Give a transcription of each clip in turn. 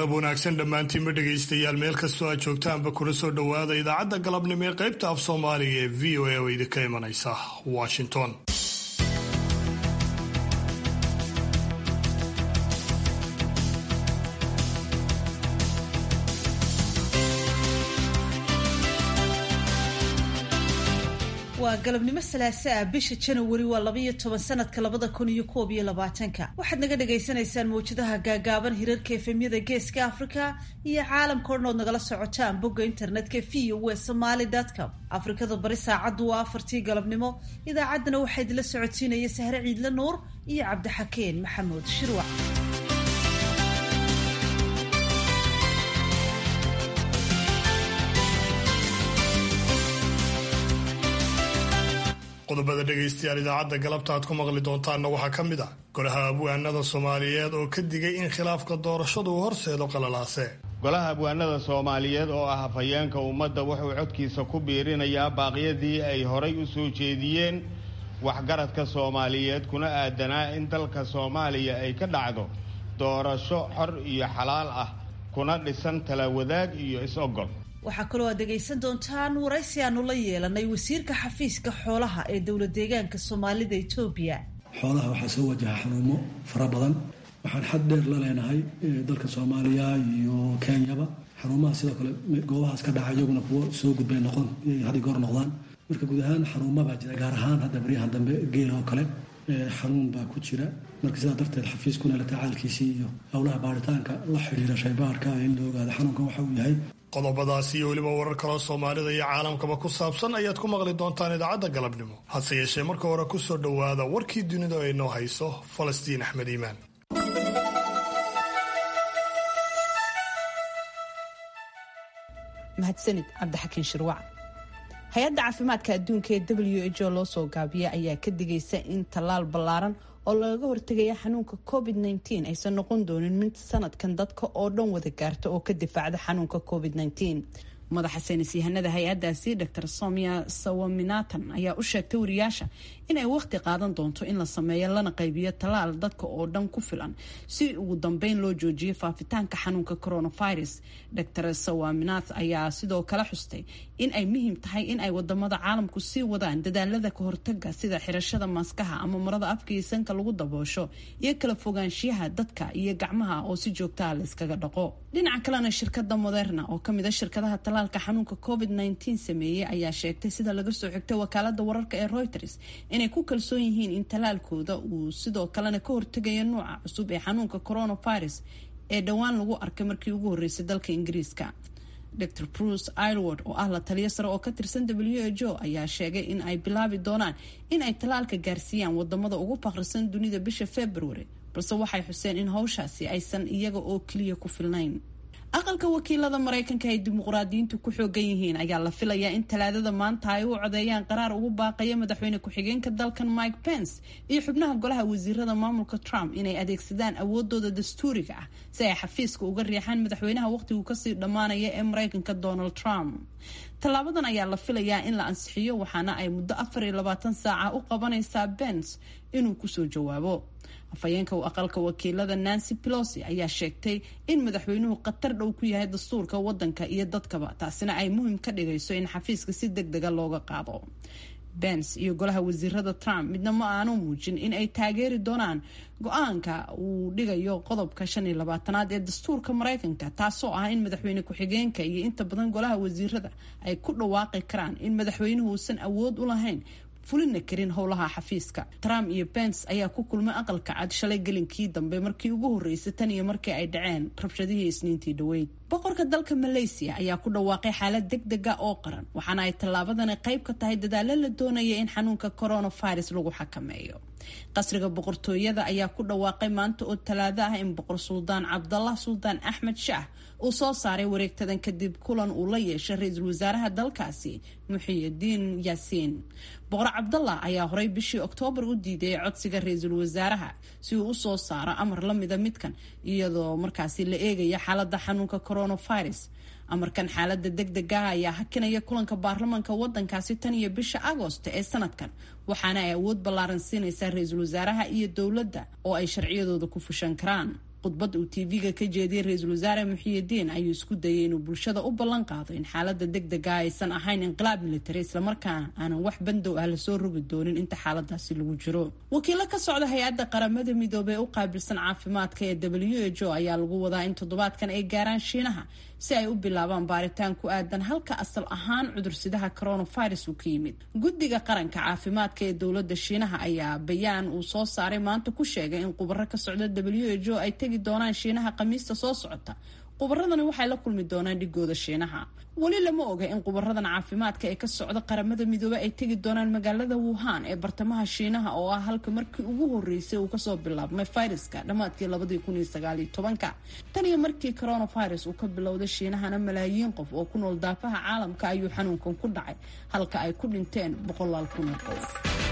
galab wanaagsan dhammaantiinba dhegaystayaal meel kastoo aad joogtaanba kuna soo dhowaada idaacadda galabnimo ee qaybta af soomaaliga ee v o a oo idinka imanaysa washington waa galabnimo salaaso ah bisha janawari waa labaiyo toban sanadka labada kun iyo koob iyo labaatanka waxaad naga dhagaysanaysaan mawjadaha gaagaaban hirarka efemyada geeska africa iyo caalamka o dhan ood nagala socotaan bogga internetka v o w somaly com afrikada bari saacaddu waa afartii galabnimo idaacaddana waxaa idinla socodsiinaya sahre ciidle nuur iyo cabdixakeen maxamuud shirwac qodobada dhegaystayaal idaacadda galabta aad ku maqli doontaanna waxaa ka mid ah golaha abwaanada soomaaliyeed oo ka digay in khilaafka doorashadu uu horseedo qalalaase golaha abwaanada soomaaliyeed oo ah hafayeenka ummadda wuxuu codkiisa ku biirinayaa baaqyadii ay horay u soo jeediyeen waxgaradka soomaaliyeed kuna aadanaa in dalka soomaaliya ay ka dhacdo doorasho xor iyo xalaal ah kuna dhisan talawadaag iyo is-ogol waxaa kaloo aad dhegaysan doontaan waraysi aanu la yeelanay wasiirka xafiiska xoolaha ee dowlad deegaanka soomaalida etoobiya xoolaha waxaa soo wajaha xanuumo fara badan waxaan xad dheer la leenahay dalka soomaaliya iyo kenyaba xanuumaha sidoo kale goobahaas ka dhaca iyaguna kuwo soo gudbay noqon had goor noqdaan marka guud ahaan xanuuma baa jira gaar ahaan hadda baryahan dambe geel oo kale xanuun baa ku jira marka sidaa darteed xafiiskuna la tacaalkiisii iyo howlaha baaritaanka la xidhiira shaybaarka in la ogaado xanuunkan waxa uu yahay qodobadaas iyo weliba warar kaloo soomaalida iyo caalamkaba ku saabsan ayaad ku maqli doontaan idaacadda galabnimo hase yeeshee marka hore ku soo dhowaada warkii dunida ay noo hayso falastiin axmed iimaan mahadsanid cabdixakiin shirwac hay-adda caafimaadka adduunka ee w h o loo soo gaabiya ayaa ka digaysa in tallaal ballaaran oo lagaga hortegaya xanuunka covid -19 aysan noqon doonin mid sanadkan dadka oo dhan wada gaarta oo ka difaacda xanuunka covid -19 madaxa saynis yahanada hay-adaasi dr somia sawaminatan ayaa u sheegtay wariyaasha inay waqti qaadan doonto in la sameeyo lana qaybiyo tallaal dadka oo dhan ku filan si ugu dambeyn loo joojiyo faafitaanka xanuunka coronavirus dr sawaminath ayaa sidoo kale xustay in ay muhiim tahay in ay wadamada caalamku sii wadaan dadaalada ka hortaga sida xirashada maaskaha ama marada afka iyo sanka lagu daboosho iyo kala fogaanshiyaha dadka iyo gacmaha oo si joogtaa la iskaga dhaqo dhinaca kalena shirkada moderna oo kamid a shirkadaha talaalka xanuunka covid -19 sameeyey ayaa sheegtay sida laga soo xigtay wakaalada wararka ee reuters inay ku kalsoon yihiin in talaalkooda uu sidoo kalena ka hortegayo nuuca cusub ee xanuunka coronavirus ee dhowaan lagu arkay markii ugu horreysay dalka ingiriiska dr bruce ilward oo ah la taliyo sare oo ka tirsan w h o ayaa sheegay in ay bilaabi doonaan in ay talaalka gaarsiiyaan wadamada ugu faqrisan dunida bisha february balse waxay xuseen in howshaasi aysan iyaga oo keliya ku filnayn aqalka wakiilada maraykanka ay dimuqraadiyiintu ku xoogan yihiin ayaa la filayaa in talaadada maanta ay u codeeyaan qaraar ugu baaqaya madaxweyne ku-xigeenka dalkan mike pence iyo xubnaha golaha wasiirada maamulka trump inay adeegsadaan awoodooda dastuuriga ah si ay xafiiska uga riixaan madaxweynaha waqhtigu kasii dhammaanaya ee maraykanka donald trump tallaabadan ayaa la filayaa in la ansixiyo waxaana ay muddo afar iyo labaatan saaca u qabanaysaa pence inuu kusoo jawaabo afhayeenka aqalka wakiilada nancy pelosi ayaa sheegtay in madaxweynuhu khatar dhow ku yahay dastuurka wadanka iyo dadkaba taasina ay muhiim ka dhigayso in xafiiska si deg dega looga qaado bens iyo golaha wasiirada trump midna ma aanu muujin in ay taageeri doonaan go-aanka uu dhigayo qodobka shan iyo labaatanaad ee dastuurka maraykanka taasoo ah in madaxweyne ku-xigeenka iyo inta badan golaha wasiirada ay ku dhawaaqi karaan in madaxweynuhu uusan awood u lahayn fulina karin howlaha xafiiska trump iyo bens ayaa ku kulmay aqalka cad shalay gelinkii dambe markii ugu horreysay tan iyo markii ay dhaceen rabshadihii isniintii dhaweyd boqorka dalka malaysiya ayaa ku dhawaaqay xaalad deg dega oo qaran waxaana ay tallaabadani qayb ka tahay dadaalo la doonaya in xanuunka coronavirus lagu xakameeyo qasriga boqortooyada ayaa ku dhawaaqay maanta oo talaado ah in boqor suldaan cabdallah suldaan axmed shaah uu soo saaray wareegtadan kadib kulan uu la yeeshay ra-iisul wasaaraha dalkaasi muxiyidiin yaasiin boqor cabdallah ayaa horey bishii oktoobar u diiday codsiga ra-iisul wasaaraha si uu usoo saaro amar la mida midkan iyadoo markaasi la eegaya xaalada xanuunka coronavirus amarkan xaalada deg degaha ayaa hakinaya kulanka baarlamanka wadankaasi tan iyo bisha agoosto ee sanadkan waxaana ay awood ballaaran siinaysaa ra-iisul wasaaraha iyo dowladda oo ay sharciyadooda ku fushan karaan khudbad uu tv-ga ka jeediyey ra-iisul wasaare muxiyidiin ayuu isku dayay inuu bulshada u ballan qaado in xaalada deg dega aysan ahayn inqilaab militari islamarkaana aanan wax bandow ah lasoo rogi doonin inta xaaladaasi lagu jiro wakiilo ka socda hay-adda qaramada midoobey u qaabilsan caafimaadka ee w h o ayaa lagu wadaa in toddobaadkan ay gaaraan shiinaha si ay u bilaabaan baaritaan ku aadan halka asal ahaan cudursidaha coronavirus uu ka yimid guddiga qaranka caafimaadka ee dowladda shiinaha ayaa bayaan uu soo saaray maanta ku sheegay in khubaro ka socda w h o ay tegi doonaan shiinaha khamiista soo socota khubaradani waxay la kulmi doonaan dhigooda shiinaha weli lama oga in khubaradan caafimaadka ee ka socda qaramada midoobe ay tegi doonaan magaalada wuhan ee bartamaha shiinaha oo ah halka markii ugu horeysay uu kasoo bilaabmay fayraska dhammaadkii labadii kun iyo sagaaliyo tobanka tan iyo markii coronavirus uu ka bilowday shiinahana malaayiin qof oo ku nool daafaha caalamka ayuu xanuunkan ku dhacay halka ay ku dhinteen boqolaal kun oo qof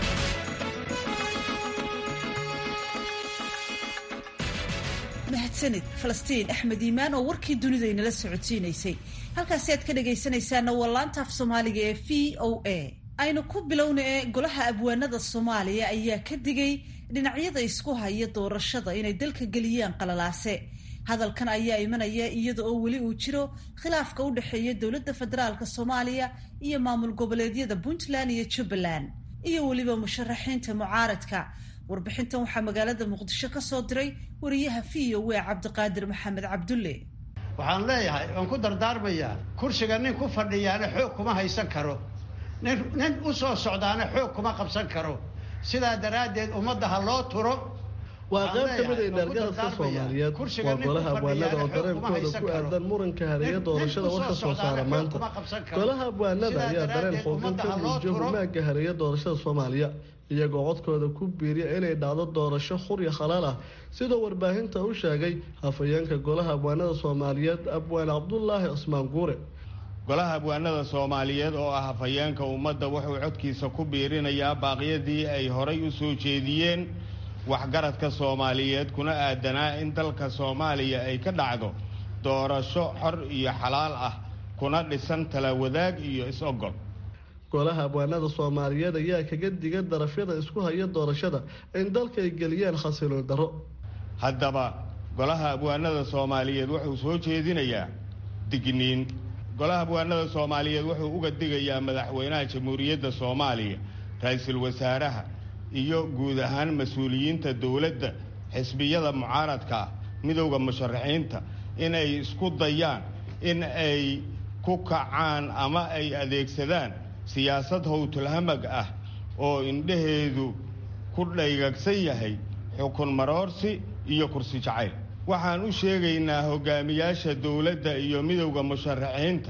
mahadsanid falastiin axmed iimaan oo warkii dunida inala socodsiinaysay halkaasi aad ka dhagaysanaysaana waa laanta af soomaaliga ee v o a aynu ku bilowna ee golaha abwaanada soomaaliya ayaa ka digay dhinacyada isku haya doorashada inay dalka geliyaan qalalaase hadalkan ayaa imanaya iyada oo weli uu jiro khilaafka u dhexeeya dowladda federaalka soomaaliya iyo maamul goboleedyada puntland iyo jubbaland iyo weliba musharaxiinta mucaaradka warbixintan waxaa magaalada muqdisho ka soo diray wariyaha v o w cabdiqaadir maxamed cabdulle waxaan leeyahay waan ku dardaarmayaa kursiga nin ku fadhiyaana xoog kuma haysan karo nin nin u soo socdaana xoog kuma qabsan karo sidaa daraaddeed ummadda ha loo turo waa qayb ka mid a indhaargaradka soomaaliyeed waa golaha abwaanada oo dareenkooda ku aadan muranka hareeya doorashada war ka soo saara maanta golaha abwaanada ayaa dareen xoogan ka muujiya humaaga hareeya doorashada soomaaliya iyagoo codkooda ku biiriya inay dhacdo doorasho xurya khalaal ah sidoo warbaahinta u sheegay hafayeenka golaha abwaanada soomaaliyeed abwaan cabdulaahi cusmaan guure golaha abwaanada soomaaliyeed oo ah hafayeenka ummadda wuxuu codkiisa ku biirinayaa baaqyadii ay horay u soo jeediyeen waxgaradka soomaaliyeed kuna aadanaa in dalka soomaaliya ay ka dhacdo doorasho xor iyo xalaal ah kuna dhisan tala wadaag iyo is-ogol golaha abwaanada soomaaliyeed ayaa kaga diga darafyada isku haya doorashada in dalka ay geliyaan khasiloon darro haddaba golaha abwaanada soomaaliyeed wuxuu soo jeedinayaa digniin golaha abwaanada soomaaliyeed wuxuu uga digayaa madaxweynaha jamhuuriyadda soomaaliya ra-iisul wasaaraha iyo guud ahaan mas-uuliyiinta dowladda xisbiyada mucaaradka ah midowda musharaxiinta inay isku dayaan in ay ku kacaan ama ay adeegsadaan siyaasad howtulhamag ah oo indhaheedu ku dhaygagsan yahay xukun maroorsi iyo kursi jacayl waxaan u sheegaynaa hogaamiyaasha dowladda iyo midowda musharaxiinta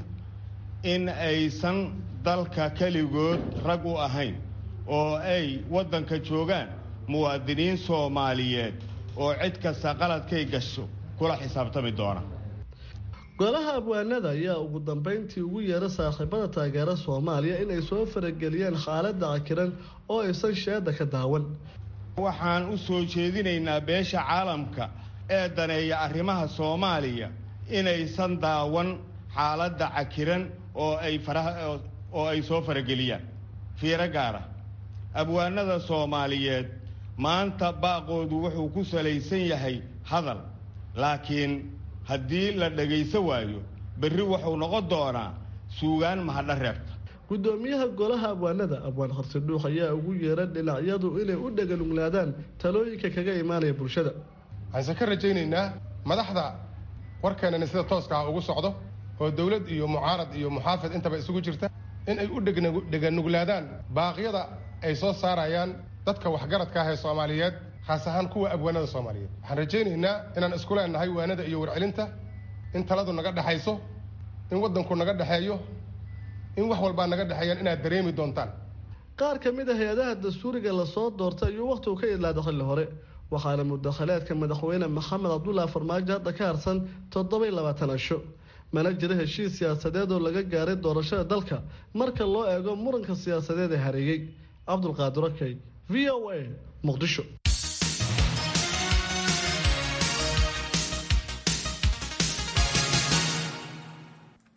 in aysan dalka keligood rag u ahayn oo ay waddanka joogaan muwaadiniin soomaaliyeed oo cid kasta qaladkay gasho kula xisaabtami doona golaha abwaanada ayaa ugu dambeyntii ugu yeera saaxiibada taageera soomaaliya inay soo farageliyaan xaaladda cakiran oo aysan sheeda ka daawan waxaan u soo jeedinaynaa beesha caalamka ee daneeya arrimaha soomaaliya inaysan daawan xaaladda cakiran oo ay faraha oo ay soo farageliyaan fiiro gaara abwaanada soomaaliyeed maanta baaqoodu wuxuu ku salaysan yahay hadal laakiin haddii la dhagayso waayo berri wuxuu noqon doonaa suugaan mahadha reebta gudoomiyaha golaha abwaanada abwaan horsidhuux ayaa ugu yeera dhinacyadu inay u dhagaluglaadaan talooyinka kaga imaanaya bulshada waxayse ka rajaynaynaa madaxda warkeenani sida tooska ah ugu socdo oo dowlad iyo mucaarad iyo muxaafid intaba isugu jirta in ay u dheganuglaadaan baaqyada ay soo saarayaan dadka waxgaradka ah ee soomaaliyeed khaas ahaan kuwa abwaanada soomaaliyeed waxaan rajaynaynaa inaan isku leenahay waanada iyo warcelinta in taladu naga dhexayso in waddanku naga dhexeeyo in wax walbaa naga dhexeeyaan inaad dareemi doontaan qaar ka mid a hay-adaha dastuuriga lasoo doortay ayuu wakhtigu ka idlaada xilli hore waxaana mudakhalaadka madaxweyne maxamed cabdulaahi farmaajo hadda ka harsan toddoba iyo labaatan asho mana jiro heshiis siyaasadeed oo laga gaaray doorashada dalka marka loo eego muranka siyaasadeed ee hareeyey cabdulqaadir okey v o a muqdisho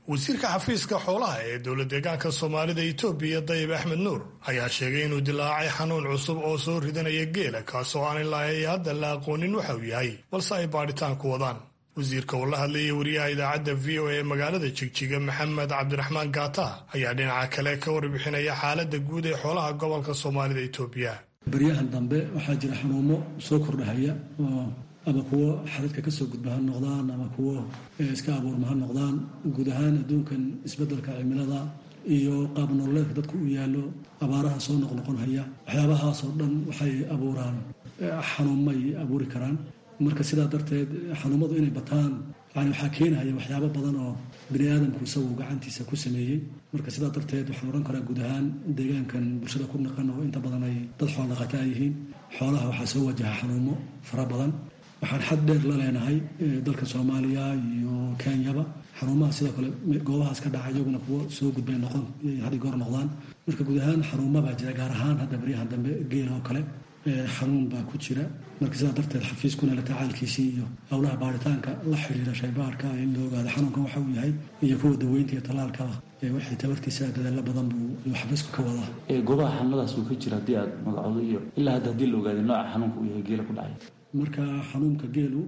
wasiirka xafiiska xoolaha ee dowla deegaanka soomaalida itoobiya dayib axmed nuur ayaa sheegay inuu dilaacay xanuun cusub oo soo ridanaya geela kaasoo aan ilaa ay hadda la aqoonin waxa uu yahay balse ay baadhitaan ku wadaan wasiirka oo la hadlayay wariyaha idaacadda v o a ee magaalada jigjiga maxamed cabdiraxmaan gaata ayaa dhinaca kale ka warbixinaya xaaladda guud ee xoolaha gobolka soomaalida itoobiya baryahan dambe waxaa jira xanuumo soo kordhahaya oo ama kuwo xadadka kasoo gudba ha noqdaan ama kuwo iska abuurma ha noqdaan guud ahaan adduunkan isbeddelka cimilada iyo qaab nololeedka dadku u yaallo abaaraha soo noqnoqonhaya waxyaabahaasoo dhan waxay abuuraan xanuumay abuuri karaan marka sidaa darteed xanuumadu inay bataan yani waxaa keenahaya waxyaabo badan oo bini aadamku isagu gacantiisa ku sameeyey marka sidaa darteed waxaan odhan karaa guud ahaan deegaankan bulshada ku naqan oo inta badan ay dad xoolo dhaqataa yihiin xoolaha waxaa soo wajaha xanuumo fara badan waxaan xad dheer la leenahay dalka soomaaliya iyo kenyaba xanuumaha sidoo kale goobahaas ka dhaca iyaguna kuwo soo gudbay noqon hadi goor noqdaan marka guud ahaan xanuuma baa jira gaar ahaan hadda baryahan dambe geela oo kale xanuun baa ku jira marka sidaa darteed xafiiskuna la tacaalkiisii iyo howlaha baaritaanka la xiriira shaybaarka in la ogaado xanuunkan waxa uu yahay iyo kuwa daweynta iyo tallaalkaba wixii tabartiisa dadaalo badan buu xafiisku ka wadaa goobaha xanuunadaas uu ka jira haddii aad magacoodo iyo ilaa hadda haddii la ogaaday nooca xanuunka uu yahay geela ku dhacay marka xanuunka geelu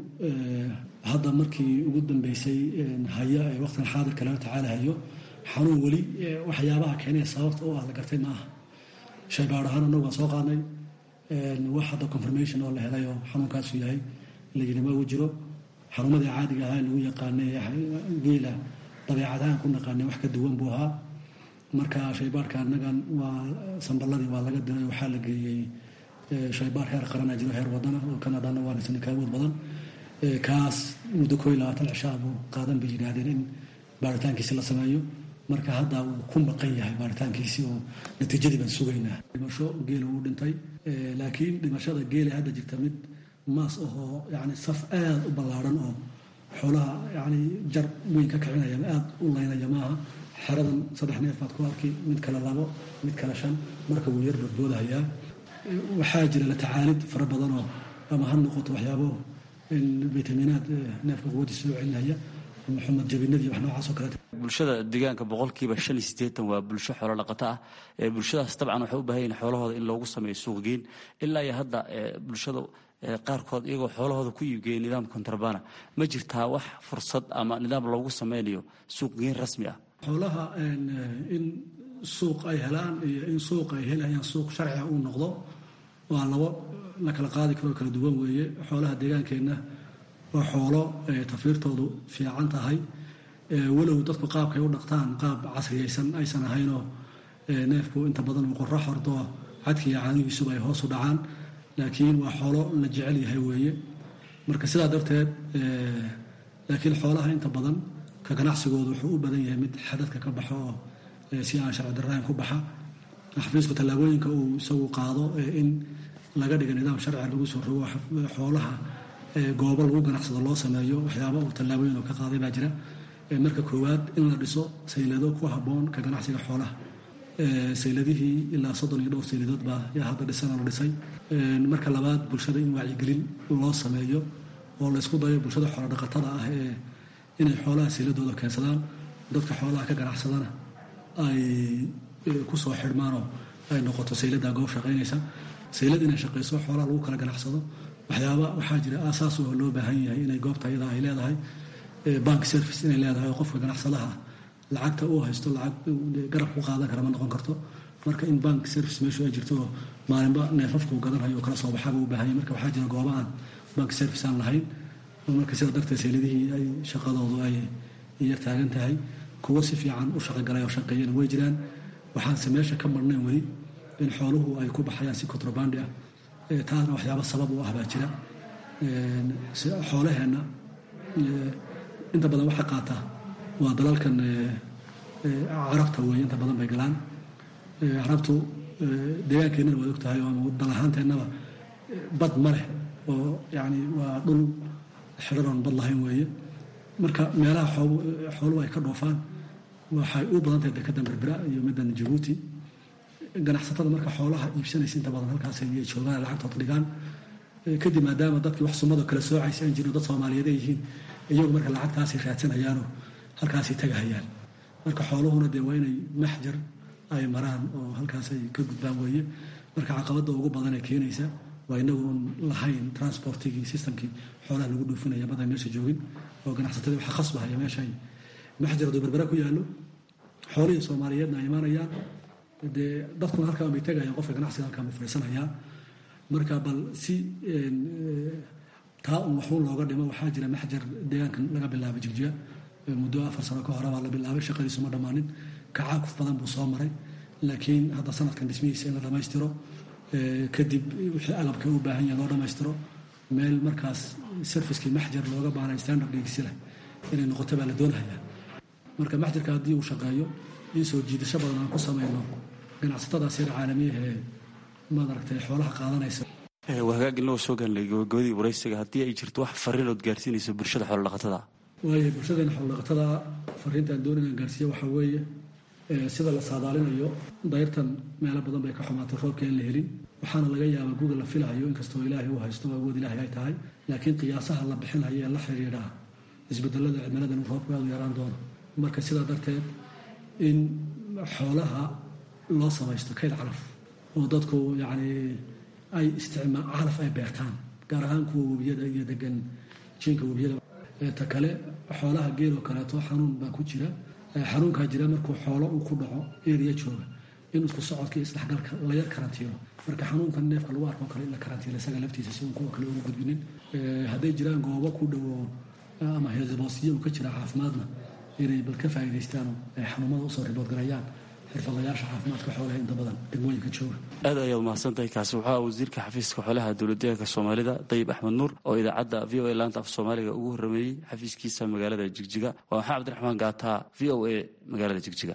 hadda markii ugu dambeysay haya ee waqtigan xaadirka laga tacaalahayo xanuun weli waxyaabaha keenaya sababta oo ah la gartay ma aha shaybaar ahaan annagu waan soo qaadnay wax hadda confirmation oo la helay oo xanuunkaasu yahay layidhi ma uu jiro xanuumadii caadiga ahaa lagu yaqaanay geela dabeecadahaan ku naqaanay wax ka duwan buu ahaa marka shaybaarka annagan waa samballadii waa laga diray waxaa la geeyey shaybaar heer qarana jiro heer wadana oo kanadana waanaysan ka awood badan kaas muddo koo iyo labaatan cishaa buu qaadan bay yidhaahdeen in baaritaankiisi la sameeyo marka hadda wuu ku maqan yahay baaritaankiisii oo natiijadii baan sugaynaa dhimasho geela wuu dhintay laakiin dhimashada geela hadda jirta mid maas ahoo yani saf aada u ballaaran oo xoolaha yani jar weyn ka kicinaya aada u laynaya maaha xeradan saddex neef baad ku arki mid kale labo mid kale shan marka wuu yar badboodahayaa waxaa jira la tacaalid fara badanoo ama ha noqoto waxyaabo vitaminaad neefka quwadiisa soo celinaya maxamed jabinadii wax noocaas oo kaleeta bulshada deegaanka boqolkiiba shan iyo siddeetan waa bulsho xoolo dhaqato ah bulshadaas dabcan waxay u baahan yihin xoolahooda in loogu sameeyo suuqgeyn ilaa iyo hadda bulshada qaarkood iyagoo xoolahooda ku iibgeeya nidaam kontrabana ma jirtaa wax fursad ama nidaam loogu sameynayo suuqgeyn rasmi ah xoolaha in suuq ay helaan iyo in suuq ay helayaan suuq sharciga uu noqdo waa labo la kala qaadi karoo kala duwan weeye xoolaha deegaankeenna waa xoolo tafiirtoodu fiican tahay walow dadku qaabkay u dhaqtaan qaab casriyaysan aysan ahaynoo neefku inta badan uu qorro xordo cadkiiyo caanigiisuba ay hoos u dhacaan laakiin waa xoolo la jecel yahay weeye marka sidaa darteed laakiin xoolaha inta badan ka ganacsigoodu wuxuu u badan yahay mid xadadka ka baxo oo si aan sharci darrayn ku baxa xafiisku tallaabooyinka uu isagu qaado in laga dhiga nidaam sharciga lagu soo rogo xoolaha goobo lagu ganacsado loo sameeyo waxyaaba uu tallaabooyin oo ka qaaday baa jira marka koowaad in la dhiso saylado ku habboon ka ganacsiga xoolaha sayladihii ilaa soddon iyo dhowr sayladood baa yaa hadda dhisana la dhisay marka labaad bulshada in wacyigelin loo sameeyo oo laysku dayo bulshada xoolo dhaqatada ah ee inay xoolaha sayladooda keensadaan dadka xoolaha ka ganacsadana ay ku soo xidhmaanoo ay noqoto sayladdaa goob shaqaynaysa saylad inay shaqayso xoolaha lagu kala ganacsado waxyaaba waxaa jira aasaas oo loo baahan yahay inay goobta ayada ay leedahay bank service inay leedahay oo qofka ganacsadaha lacagta uu haysto lacag garab ku qaadan kara ma noqon karto marka in bank service meeshu ay jirto oo maalinba neefafku gadanhayo oo kala soo baxaba u baahanya marka waxaa jira gooba aan bank service aan lahayn marka sidaa darteed sayladihii ay shaqadoodu ay yar taagan tahay kuwo si fiican u shaqogalay oo shaqeeyana way jiraan waxaanse meesha ka marnayn weli in xooluhu ay ku baxayaan si contrabandi ah taasna waxyaaba sabab u ah baa jira xoolaheenna inta badan waxa qaata waa dalalkan carabta weeye inta badan bay galaan carabtu deegaankeenana waad og tahay ama dal ahaanteennaba bad ma leh oo yani waa dhul xidharoon bad lahayn weeye marka meelaha xooluhu ay ka dhoofaan waxay u badan tahay dekedan berbera iyo middan jabuuti ganacsatada marka xoolaha iibsanaysa inta badan halkaas ay joogaan lacagtood dhigaan kadib maadaama dadkii wax sumado kala soocaysa aan jirin dad soomaaliyeed ay yihiin iyagu marka lacagtaasay raadsanayaanoo halkaasay tagahayaan marka xooluhuna dee waa inay maxjar ay maraan oo halkaas ay ka gudbaan weeye marka caqabadda ugu badan ee keenaysa waa inagu un lahayn transportigii systemkii xoolaha lagu dhuufinaya badan meesha joogin oo ganacsatadii waxa khasbahaya meesha ay maxjar hadduu berbera ku yaallo xoolihii soomaaliyeedna ay imaanayaan dee dadkuna halkaan bay tegayaan qofka ganacsiga halkaan buu fadhiisanayaa marka bal si taa un waxuun looga dhimo waxaa jira maxjar deegaankan laga bilaabay jigjiga muddo afar sano ka hore baa la bilaabay shaqadiisu ma dhammaanin kacaakuf badan buu soo maray laakiin hadda sanadkan dhismihiisa in la dhammaystiro kadib wixii agabka u baahan yahay loo dhammaystiro meel markaas servicekii maxjar looga baanay standard dhigsi leh inay noqoto baa la doonayaa marka maxjarka haddii uu shaqeeyo in soo jiidasho badan aan ku samayno ganacsatadaas yar caalamiyaha ee maad aragtay xoolaha qaadanaysa waa hagaag inagoo soo gaanlay gabagabadii waraysiga haddii ay jirto wax fariinood gaarsiinayso bulshada xoolodhaqatada waayo bulshadeena xoolodhaqatada fariinta aan doonayaan gaarsiiya waxaa weeye sida la saadaalinayo dayrtan meelo badan bay ka xumaatay roobka in la helin waxaana laga yaabaa guga la filahayo inkastoo ilaahay uu haysto awood ilaahay ay tahay laakiin qiyaasaha la bixinayo ee la xidhiidha isbedelada cimilada in roobku aad u yaraan doono marka sidaa darteed in xoolaha loo samaysto kayd calaf oo dadku yacni ay isticmaa calaf ay beertaan gaar ahaan kuwa webiyada iyo degan jiinka webiyada ta kale xoolaha geeloo kaleeto xanuun baa ku jira xanuunkaa jira markuu xoolo uu ku dhaco eriya jooga in isku socodka iyo isdhexgalka la yar karantiilo marka xanuunkan neefka lagu arko kale in la karantiilo isaga laftiisa si uun kuwa kale ugu gudbinin hadday jiraan goobo ku dhowo ama heesboosiyo uu ka jira caafimaadna inay bal ka faa'iidaystaan ay xanuunada usoo riboodgarayaan xirfadlayaasha caafimaadka xoolaha inta badan degmooyinka jooga aad ayaad mahadsantahay kaasi waxaa wasiirka xafiiska xoolaha dowladdeegaanka soomaalida dayib axmed nuur oo idaacadda v o a laanta af soomaaliga ugu horrameeyey xafiiskiisa magaalada jigjiga waa maxamed cabdiraxmaan gaataa v o a magaalada jigjiga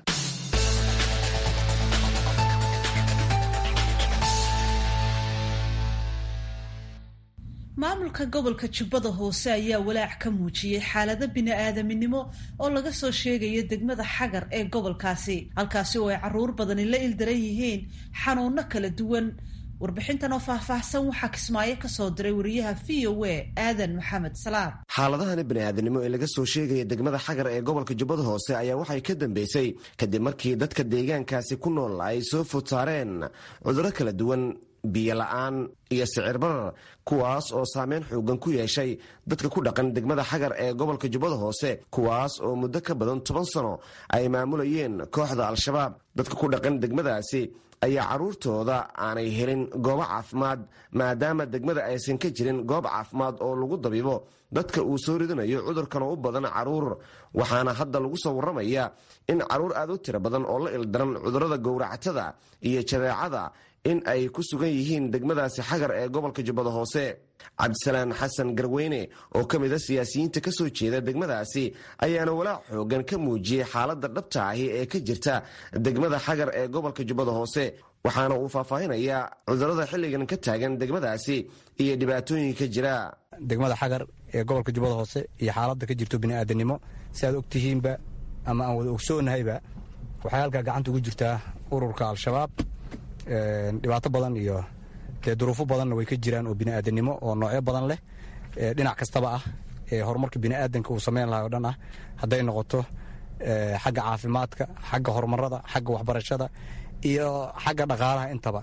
maamulka gobolka jubbada hoose ayaa walaac ka muujiyey xaalado bini-aadaminimo oo laga soo sheegayo degmada xagar ee gobolkaasi halkaasi oo ay caruur badani la ildaran yihiin xanuuno kala duwan warbixintan oo faahfaahsan waxaa kismaayo ka soo diray wariyaha v o a aadan maxamed salaam xaaladahani bini'aadanimo ee laga soo sheegaya degmada xagar ee gobolka jubbada hoose ayaa waxay ka dambeysay kadib markii dadka deegaankaasi ku nool ay soo food saareen cudurro kala duwan biyo la-aan iyo sicir barar kuwaas oo saameyn xoogan ku yeeshay dadka ku dhaqan degmada xagar ee gobolka jubbada hoose kuwaas oo muddo ka badan toban sano ay maamulayeen kooxda al-shabaab dadka ku dhaqan degmadaasi ayaa carruurtooda aanay helin goobo caafimaad maadaama degmada aysan ka jirin goob caafimaad oo lagu dabiibo dadka uu soo ridanayo cudurkan oo u badan carruur waxaana hadda lagu soo warramayaa in carruur aad u tiro badan oo la ildaran cudurrada gowracatada iyo jadeecada in ay ku sugan yihiin degmadaasi xagar ee gobolka jubbada hoose cabdisalaan xasan garweyne oo ka mida siyaasiyiinta ka soo jeeda degmadaasi ayaana walaac xoogan ka muujiyey xaaladda dhabta ahi ee ka jirta degmada xagar ee gobolka jubbada hoose waxaana uu faahfaahinayaa cudurrada xilligan ka taagan degmadaasi iyo dhibaatooyinka jira degmada xagar ee gobolka jubbada hoose iyo xaaladda ka jirto bini'aadanimo si aad ogtihiinba ama aan wada ogsoonnahayba waxay halkaa gacanta ugu jirtaa ururka al-shabaab dhibaato badan iyo dee duruufo badanna way ka jiraan oo bini'aadanimo oo noocyo badan leh dhinac kastaba ah ee horumarka bini'aadanka uu sameyn lahay o dhan ah hadday noqoto xagga caafimaadka xagga horumarada xagga waxbarashada iyo xagga dhaqaalaha intaba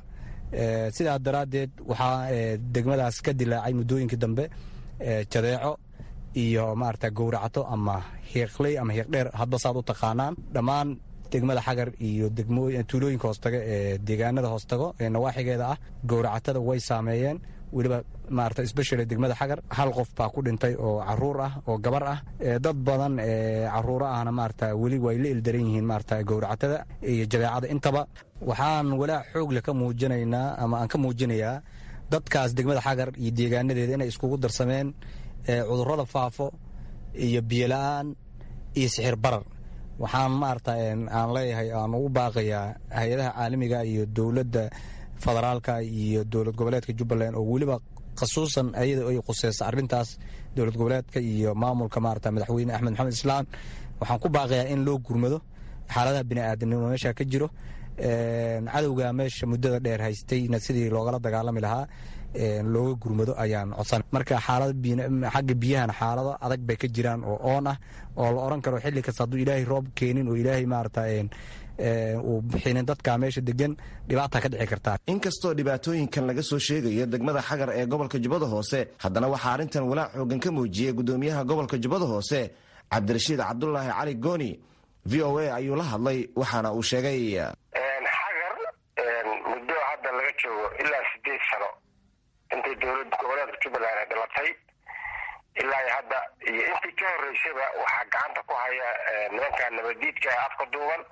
sidaa daraaddeed waxaa degmadaas ka dilaacay muddooyinkii dambe jadeeco iyo maarata gowracato ama hiiqley ama hiiqdheer hadba saad u taqaanaan dhammaan degmada xagar iyo tuulooyinka hoostaga ee deegaanada hoostago ee nawaaxigeeda ah gowracatada way saameeyeen weliba maarata sbeshal degmada xagar hal qof baa ku dhintay oo caruur ah oo gabar ah dad badan ee caruuro ahna maarata weli way la ildaran yihiin maarata gowracatada iyo jadeecada intaba waxaan walaac xoogle ka muujinaynaa ama aan ka muujinayaa dadkaas degmada xagar iyo deegaanadeeda inay iskugu darsameen cudurrada faafo iyo biyola-aan iyo sixir barar waxaan maarata aan leeyahay aan ugu baaqayaa hay-adaha caalamiga iyo dowladda federaalka iyo dowlad goboleedka jubbaland oo weliba khasuusan ayada ay khuseysa arintaas dowlad goboleedka iyo maamulka maarata madaxweyne axmed maxamed islaan waxaan ku baaqayaa in loo gurmado xaaladaha bini'aadanimo meesha ka jiro cadowga meesha muddada dheer haystayna sidii loogala dagaalami lahaa looga gurmado ayaan codsan marka xagga biyahana xaalado adag bay ka jiraan oo oon ah oo la oran karo xilli kasta hadduu ilaahay roob keenin oo ilaahay maarata uu bixinin dadka meesha degan dhibaata ka dhici kartaa inkastoo dhibaatooyinkan laga soo sheegayo degmada xagar ee gobolka jubbada hoose haddana waxaa arrintan walaac xoogan ka muujiyey gudoomiyaha gobolka jubbada hoose cabdirashiid cabdulaahi cali gooni v o a ayuu la hadlay waxaana uu sheegay xagar muddo hadda laga joogo ilaa sideed sano intay dowlad goboleedka jubbaland ay dhalatay ilaa hadda iyo intii ka horeysaba waxaa gacanta ku haya nimanka nabadiidka ee afka duuban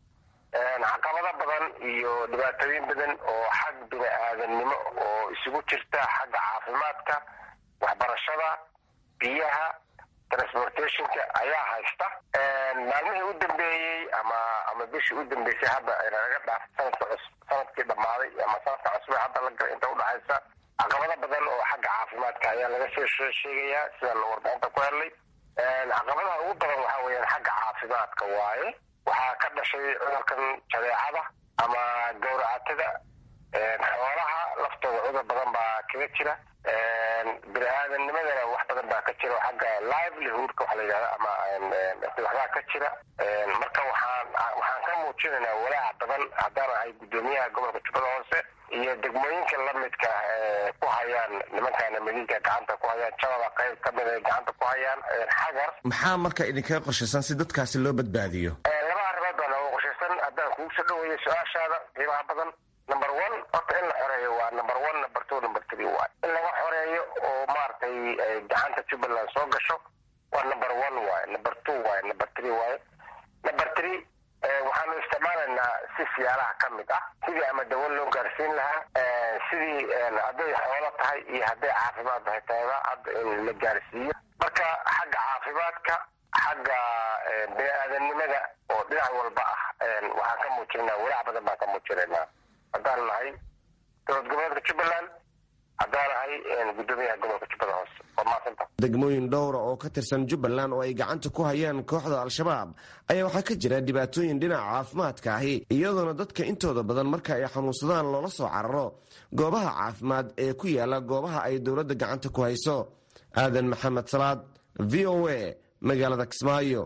caqabado badan iyo dhibaatooyin badan oo xag bini aadamnimo oo isugu jirta xagga caafimaadka waxbarashada biyaha transportationka ayaa haysta maalmihii u dambeeyey ama ama bishii u dambeysay hadda naga dhaaf sanadka cus sanadkii dhammaaday ama sanadka cusbe hadda laga inta udhexaysa caqabado badan oo xagga caafimaadka ayaa laga soo sheegayaa sidaan warbixinta ku helnay caqabadaha ugu badan waxaa weeyaan xagga caafimaadka waaye waxaa ka dhashay cudurkan jadeecada ama gawracatada xoolaha laftooda cudur badan baa kaga jira bini aadamnimadana wax badan baa ka jira xagga livelihoodka waxa la yidhahda ama waxbaa ka jira marka waxaan waxaan ka muujinaynaa walaaca badan haddaan ahay guddoomiyaha gobolka jubbada hoose iyo degmooyinka lamidka ku hayaan nimankaana madiinka gacanta ku hayaan jabada qayb ka mid ay gacanta ku hayaan xagar maxaa marka idinkaga qorshaysan si dadkaasi loo badbaadiyo laba arrimood baa nooga qorshaysan haddaan kugu soo dhaweeyo su-aashaada qiimaha badan number one horta in la xoreeyo waa number one number two number three waay in laga xoreeyo oo maaragtay gacanta jubbaland soo gasho waa number one waaye number two waaye number three waaye number three waxaanu isticmaalaynaa si siyaalaha ka mid ah sidii ama dawo loo gaarsiin lahaa sidii hadday xoolo tahay iyo hadday caafimaad tahay tayada hadda in la gaarsiiyo marka xagga caafimaadka xagga bini aadamnimada oo dhinac walba ah waxaan ka muujinaynaa walaac badan baan ka muujinaynaa haddaan nahay dowlad goboleedka jubbaland haddaan nahay guddoomiyaha gobolka jubbada hoose waa maasanta degmooyin dhowra oo ka tirsan jubbaland oo ay gacanta ku hayaan kooxda al-shabaab ayaa waxaa ka jira dhibaatooyin dhinaca caafimaadka ahi iyadoona dadka intooda badan marka ay xanuunsadaan loola soo cararo goobaha caafimaad ee ku yaala goobaha ay dowladda gacanta ku hayso aadan maxamed salaad v o a magaalada kismaayo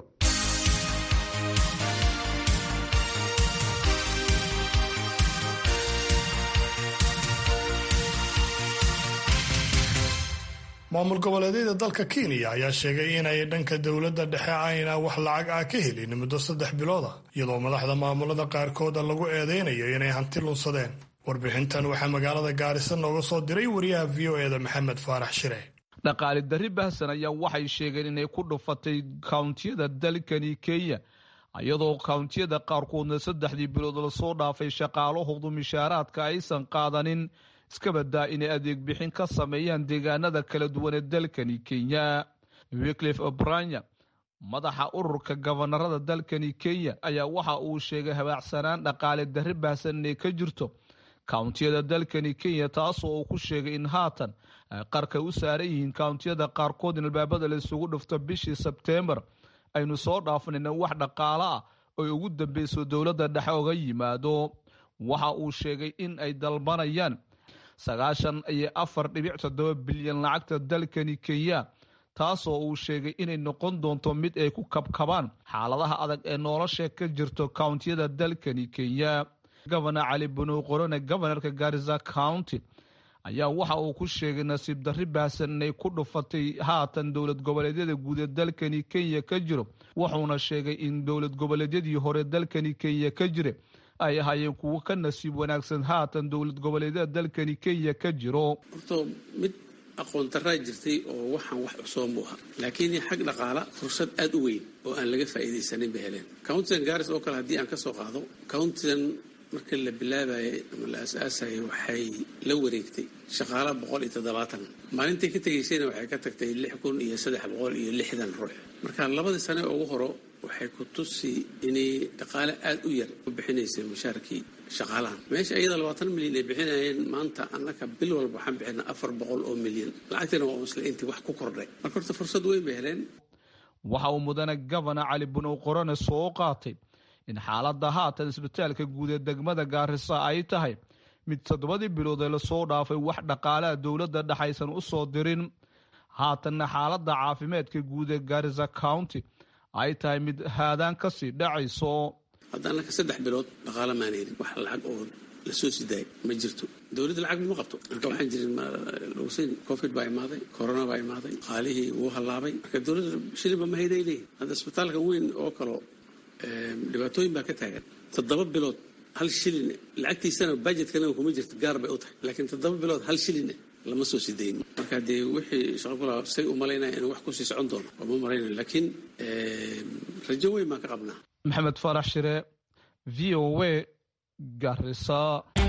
maamul goboleedyada dalka kenya ayaa sheegay inay dhanka dowladda dhexe ayna wax lacag ah ka helin muddo saddex bilooda iyadoo madaxda maamulada qaarkooda lagu eedeynayo inay hanti lunsadeen warbixintan waxaa magaalada gaarisa nooga soo diray wariyaha v o eda maxamed faarax shire dhaqaali darri bahsan ayaa waxay sheegeen inay ku dhufatay kawntiyada dalkani kenya iyadoo kawntiyada qaarkoodna saddexdii bilood lasoo dhaafay shaqaalahoodu mishaaraadka aysan qaadanin iska badaa inay adeeg bixin ka sameeyaan deegaanada kala duwan ee dalkani kenya wiclif obranya madaxa ururka gabanarada dalkani kenya ayaa waxa uu sheegay habaacsanaan dhaqaale darri baahsan inay ka jirto kawntiyada dalkani kenya taasoo uu ku sheegay in haatan ay qarka u saaran yihiin kawntiyada qaarkood in albaabada la isugu dhufto bishii sebteembar aynu soo dhaafnayna wax dhaqaalo ah oy ugu dambeyso dowladda dhexe oga yimaado waxa uu sheegay in ay dalbanayaan sagaashan iyo afar dhibic toddoba bilyan lacagta dalkani kenya taasoo uu sheegay inay noqon doonto mid ay ku kabkabaan xaaladaha adag ee nolosha ka jirto kawntiyada dalkani kenya gobana cali bunow qorone gobanarka garisa county ayaa waxa uu ku sheegay nasiib darri baahsan inay ku dhufatay haatan dowlad goboleedyada guud ee dalkani kenya ka jiro wuxuuna sheegay in dowlad goboleedyadii hore dalkani kenya ka jira ay ahaayeen kuwo ka nasiib wanaagsan haatan dowlad goboleedyada dalkani kenya ka jiro horto mid aqoon daraa jirtay oo waxaan wax cusooban buu ahaa laakiin xag dhaqaala fursad aada u weyn oo aan laga faa'iidaysanin bay heleen countidan garis oo kale haddii aan ka soo qaado countidan marka la bilaabayay ama la asaasayay waxay la wareegtay shaqaala boqol iyo toddobaatan maalintay ka tegaysayna waxay ka tagtay lix kun iyo saddex boqol iyo lixdan ruux marka labadii sane ugu horo waxay ku tusi inay dhaqaale aada u yar u bixinaysay mushaarkii shaqaalahan meesha iyada labaatan milyan ay bixinayeen maanta annaka bil walba waxaan bixina afar boqol oo milyan lacagtina waa isla intii wax ku kordhay marka horta fursad weyn bay heleen waxa uu mudane gobana cali bunow qorone soo qaatay in xaaladda haatan isbitaalka guud ee degmada gaarisa ay tahay mid toddobadii bilood ee lasoo dhaafay wax dhaqaalaha dowladda dhexaysan u soo dirin haatanna xaaladda caafimaadka guud ee gaarisa county ay tahay mid haadaan kasii dhacayso hadda annaka saddex bilood dhaqaala maan helin wax lacag oo lasoo sidaay ma jirto dowladda lacag ma qabto marka waxaan jirin logsin covid baa imaaday corona baa imaaday qaalihii wuu hallaabay marka dowladda shilinba ma hayday leeyihin hadda isbitaalka weyn oo kaloo dhibaatooyin baa ka taagan toddoba bilood hal shilin lacagtiisana bajetkana kuma jirto gaar bay u tahay laakiin toddoba bilood hal shilin lama soo sidayn marka dee wixii shaqokula say u malaynaya inuu wax kusii socon doono oo ma malaynayo laakiin rajo weyn baan ka qabnaa maxamed faarax shire v o a garisa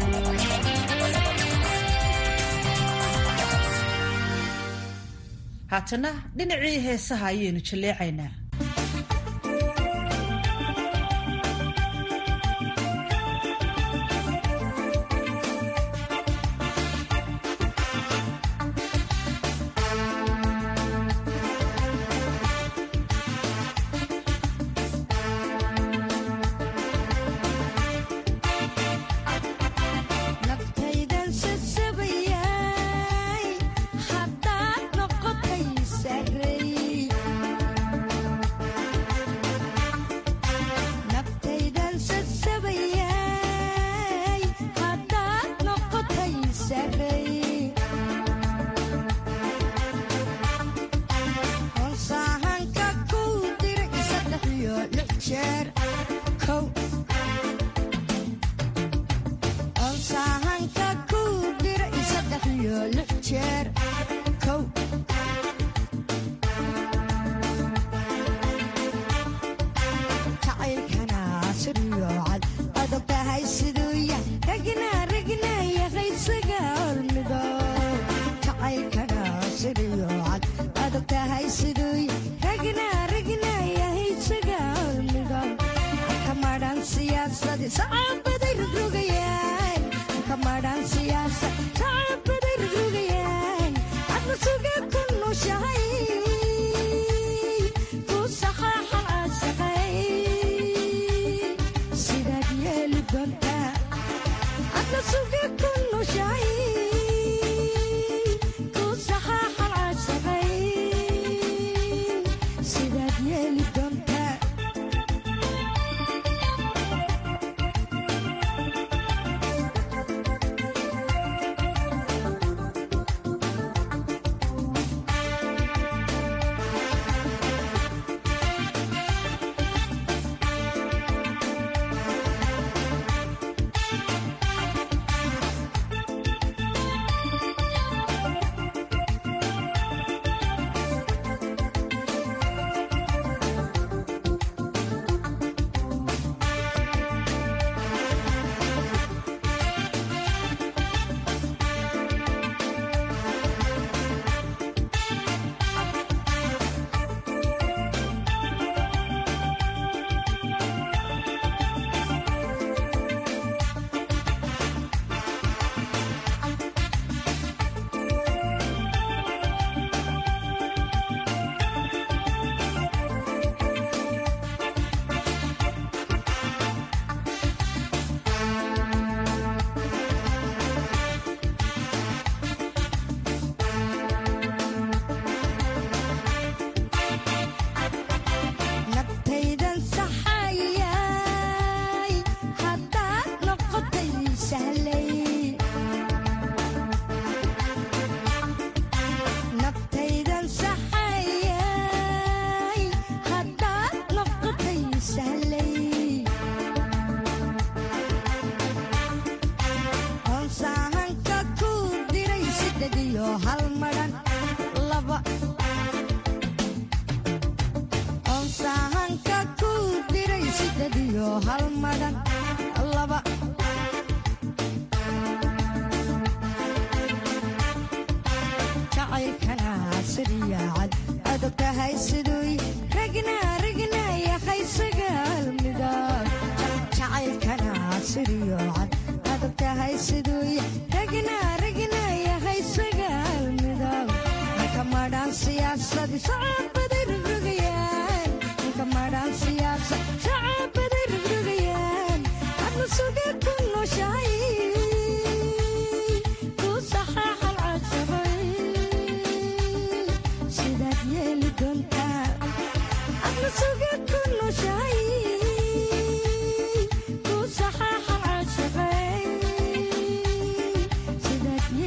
haatana dhinacii heesaha ayaynu jalleecaynaa shacabbaday rugrugayaan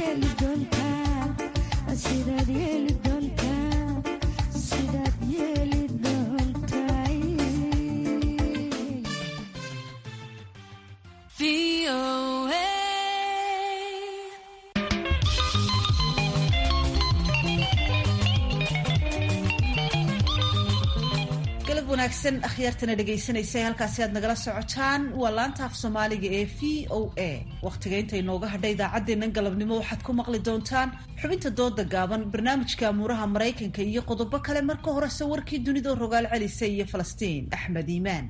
wanaagsan akhyaartana dhegaysanaysa halkaasi aad nagala socotaan waa laanta af soomaaliga ee v o a wakhtiga inta inooga hadha idaacaddeennan galabnimo waxaad ku maqli doontaan xubinta dooda gaaban barnaamijka amuuraha maraykanka iyo qodobo kale marka horese warkii dunida rogaal celisa iyo falastiin axmed iimaan